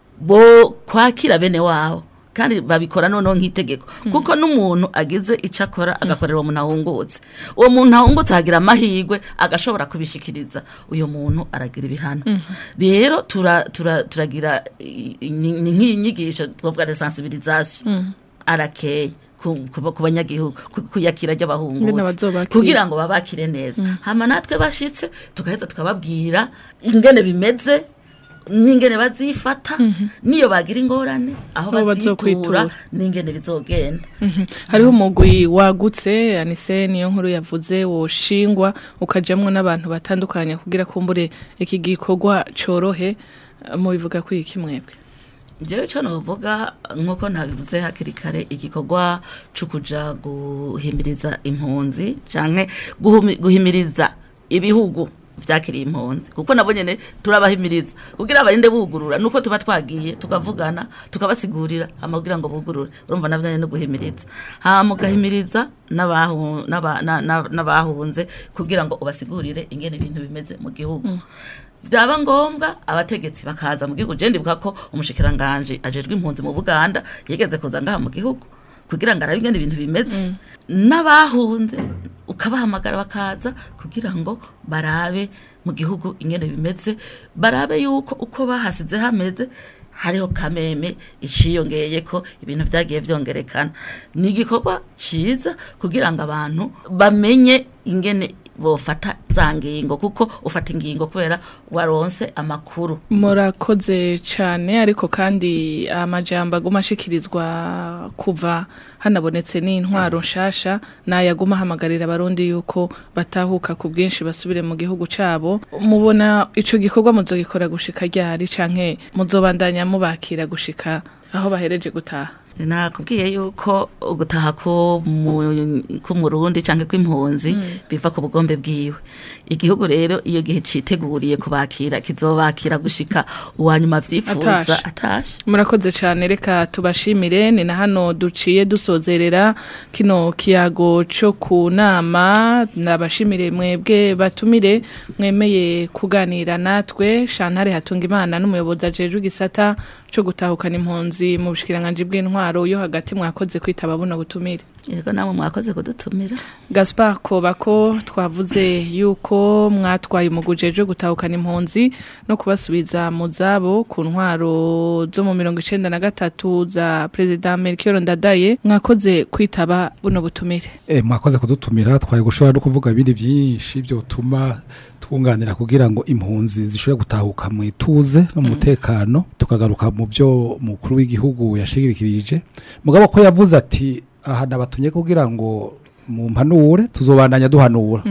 bo kwakira bene wabo kandi babikora noneho nk'itegeko kuko n'umuntu agize icyo akora agakorera uwo muntu ahungutse uwo muntu ahungutse ahagira amahirwe agashobora kubishikiriza uyu muntu aragira ibihano rero tura- tura- turagira i- i- ni ni nk'inyigisho twavuga de sensibilisation arakeye ku ku- ku banyagihugu ku- kuyakira Ngene ry'abahungutse bazobakira. kugira ngo babakire neza hama natwe bashitse tugaheza tukababwira ingene bimeze n'ingene bazifata niyo bagira ingorane aho Aho bazitura bazokwitura. n'ingene bizogenda Mhm. hariho umugwi wagutse anise niyo nkuru yavuze woshingwa ukajamwo n'abantu batandukanye kugira kumbure iki gikorwa corohe mu bivuga kuri iki mwebwe jewe ico novuga nk'uko nabivuze hakiri kare igikorwa co kuja guhimiriza impunzi canke guhumi- guhimiriza ibihugu vyakiriye impunzi kuko nabo nyene turabahimiriza kugira abarinde bugurura nuko tuba twagiye tukavugana tukabasigurira hama kugira ngo bugurure urumva navyo nyene no guhimiriza hama ugahimiriza n'abahu- n'aba- na- na- n'abahunze kugira ngo ubasigurire ingene ibintu bimeze mu gihugu byaba ngombwa abategetsi bakaza mu gihugu je ndibuka ko umushikiranganje ajejwe impunzi mu Buganda yigeze kuza ngaha mu gihugu kugira ngo arabe ingene ibintu bimeze n'abahunze ukabahamagara bakaza kugira ngo barabe mu gihugu ingene bimeze barabe yuko uko bahasize hameze hariho kameme iciyongeye ko ibintu byagiye vyongerekana ni igikorwa ciza kugira ngo abantu bamenye ingene bofata za ngingo kuko ufata ingingo kubera waronse amakuru murakoze cyane ariko kandi amajambo aguma ashikirizwa kuva hanabonetse n'intwaro nshasha nayaguma ahamagarira abarundi yuko batahuka ku bwinshi basubire mu gihugu cyabo mubona ico gikorwa muzogikora gushika ryari canke muzobandanya mubakira gushika aho bahereje gutaha nakubwiye yuko gutaha ko mu- k'umurundi cyangwa kw'impunzi biva ku bugombe bwiwe igihugu rero iyo gihe citeguriye kubakira kizobakira gushika uwanyuma vyifuza Atashe. atashe murakoze cyane reka tubashimire ni na hano duciye dusozerera kino kiyago cyo ku nama nabashimire mwebwe batumire mwemeye kuganira natwe shantare hatunga imana n'umuyobozi ajejwe igisata cyo gutahukana impunzi mu bushikiranganje bw'intwaro yo hagati mwakoze kwitaba buno butumire yego namwe mwakoze kudutumira Gaspar Kobako twavuze yuko mwatwaye umugujejwe gutahukana impunzi no kubasubiza mu zabo ku ntwaro zo mu mirongo icenda na gatatu za President Melchior Ndadaye mwakoze kwitaba buno butumire Eh, mwakoze kudutumira twari gushobora no kuvuga ibindi byinshi byotuma twunganira kugira ngo impunzi zishobore gutahuka mu ituze no mu mutekano tukagaruka mu byo mukuru w'igihugu yashigikirije mugabo ko yavuze ati aha nabatumye kugira ngo mu mpanure tuzobandanya duhanura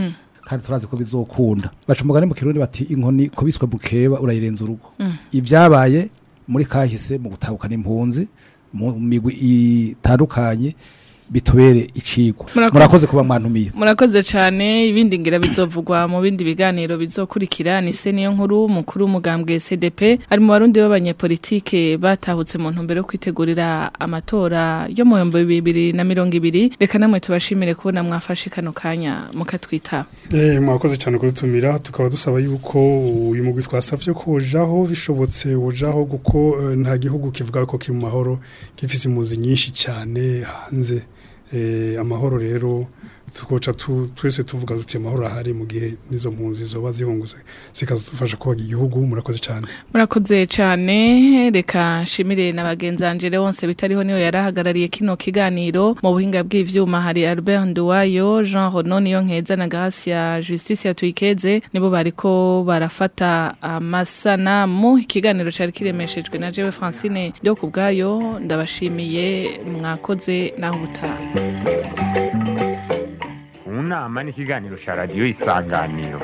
kandi turazi ko bizokunda baca umugani mu kirundi bati inkoni kubiswe mukeba urayirenza urugo ibyabaye muri kahise mu gutahukana impunzi mu migwi itandukanye bitubere icigwa Murakoze. murakoze kuba mwantumiye murakoze cyane ibindi ngira bizovugwa mu bindi biganiro bizokurikira ni se niyo nkuru mukuru w'umugambwe CDP ari mu barundi b'abanyepolitike batahutse mu ntumbero yo kwitegurira amatora yo mu bihumbi bibiri na mirongo ibiri reka namwe tubashimire kubona mwafashe kano kanya mukatwitaba Eh, mwakoze cyane kudutumira tukaba dusaba yuko uyu mugwi twasavye ko ujaho bishobotse ujaho kuko eh, nta gihugu kivuga ko kiri mu mahoro gifise impunzi nyinshi cyane hanze eh, amahoro rero tukoca tu, twese tuvuga tuti amahoro ahari mu gihe nizo mpunzi zoba zihungutse zikadufasha kubaga igihugu murakoze cyane murakoze cyane reka nshimire na bagenzanje wonse bitariho niyo yarahagarariye kino kiganiro mu buhinga bw'ivyuma hari Albert Nduwayo Jean Renaud niyo nkeza na Gracia Justice yatwikeze nibo bariko barafata amasanamu ikiganiro cari kiremeshejwe na jewe Francine ryo kubgayo ndabashimiye mwakoze naho ubutaha mu nama n'ikiganiro cya radiyo isanganiro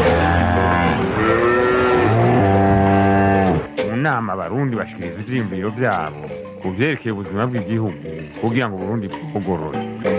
mu nama abarundi bashikiriza ivyiyumviro vyabo ku vyerekeye ubuzima bw'igihugu kugira ngo uburundi bugorore